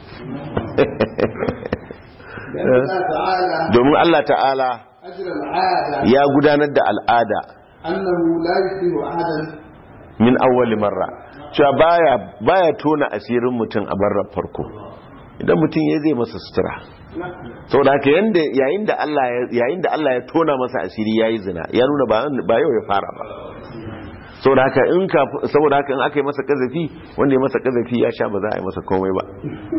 لأن الله تعالى
domin Allah ta'ala
أجر العادة
ya gudanar da al'ada
أنه لا يشبه أحدا
min awwali marra cewa baya baya tona asirin mutum a barrar farko idan mutum ya zai masa sutura saboda haka yanda yayin da Allah ya yayin da Allah ya tona masa asiri yayi zina ya nuna ba ba yau ya fara ba saboda haka in ka saboda haka in aka yi masa kazafi wanda ya masa kazafi ya sha ba za a yi masa komai ba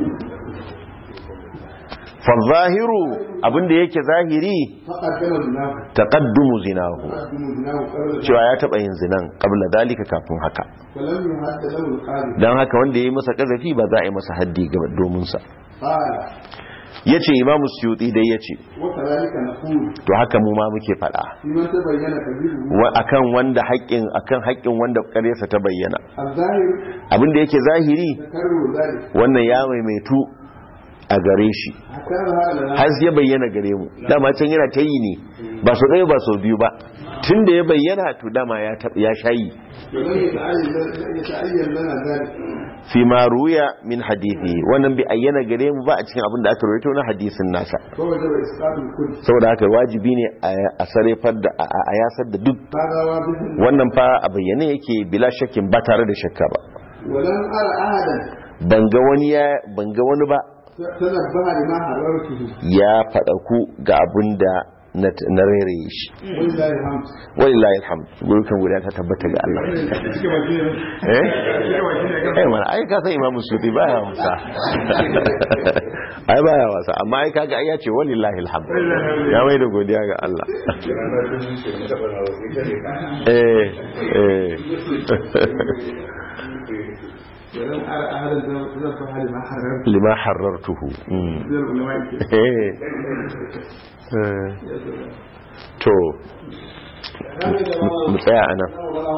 fa zahiru abinda yake zahiri
فقدم زناه
taqaddumu zinahu
فقدم زناه قبل
cewa ya taba yin zinan qabla dalika kafin haka
ولم يحد له القاذب
dan haka wanda yayi masa kazafi ba za a yi masa haddi ga domin sa
قال
yace imamu suyuti dai yace
وكذلك نقول
to haka mu ma muke fada
في من تبين كذبه
wa akan wanda haƙƙin akan haƙƙin wanda ƙaryarsa ta bayyana
الظاهر
abinda yake zahiri
تكرر ذلك
wannan ya maimaitu a gare shi
حتى هذا
har ya bayyana gare mu dama can yana ta yi ne ba su ɗaya ba sau biyu ba tun da ya bayyana to dama ya taɓa ya shayi
ولم يتعين يتعين لنا ذلك
fi ma ruya min hadithi wannan bai ayyana gare mu ba a cikin abin da aka rawaito na hadisin nasa
فوجب اسقاط الكل
saboda haka wajibi ne a sarefar da a a yasar da duk
هذا واضح
wannan fa a bayyane yake bila shakkin ba tare da shakka ba
ولم ارى احدا
ban ga wani ya ban ga wani ba
تنبه لما حررته
ya faɗa ku ga abin da na na rairaye shi
ولله الحمد
walillahi alhamd gurukan guda ta tabbata ga Allah eh eh mana ai ka san imamu sufi baya wasa ai baya wasa amma ai kaga ai ya ce walillahi alhamd ya mai da godiya ga Allah eh eh
ولم ارى احدا تنبه لما حررته
lima harartuhu mm.
من العلماء
eh eh. to mu tsaya anan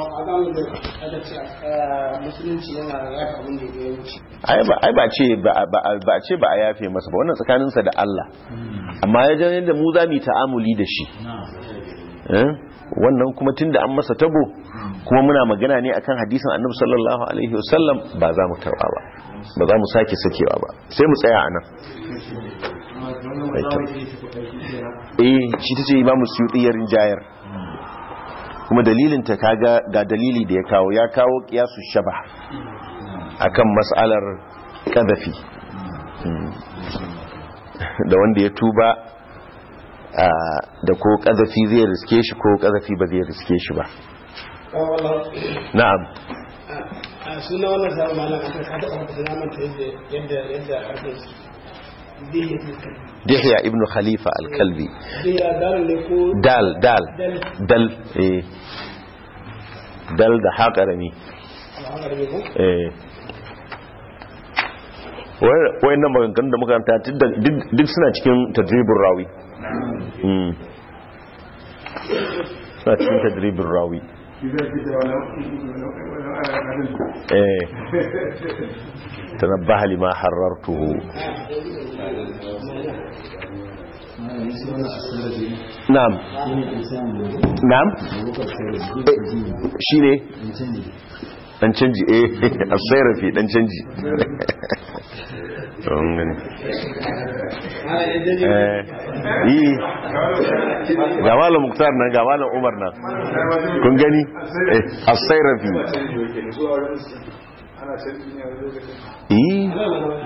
musulunci yana yafa abin da ya wuce
ai ba ai ba ce ba ba- ba ce ba a yafe masa ba wannan tsakaninsa da Allah amma ya ga yadda mu za mu yi ta'amuli da shi eh wannan kuma tunda an masa tabo kuma muna magana ne akan hadisin Annabi sallallahu alaihi wasallam ba za mu karba ba ba za mu sake sakewa ba sai mu tsaya anan eh shi tace Imam Suyuti ya rinjayar kuma dalilin ta kaga ga dalili da ya kawo ya kawo qiyasu shabah akan mas'alar kadafi da wanda ya tuba ah, da ko kadafi zai riske shi ko kadafi ba zai riske shi ba na'am
a a suna wannan sabon malam aka ka taɓa wata na manta yadda yadda yadda harkar su dihiya
dihya ibn khalifa al-kalbi
dihiya dalil ne ko
dal dal
dal
dal eh dal da haƙarami
alhamdulillah ne ko
eh wayannan maganganun da muka ta duk suna cikin tadribin rawi Mm. suna cikin tadribin rawi
shi zai fi da wani wani
eh tanabbaha lima harartuhu na'am na'am shi ne dan canji eh asayrafi dan canji don gani eh yi ga malam muktar nan ga malam umar nan kun gani eh asayrafi
ana canji ne a lokacin
yi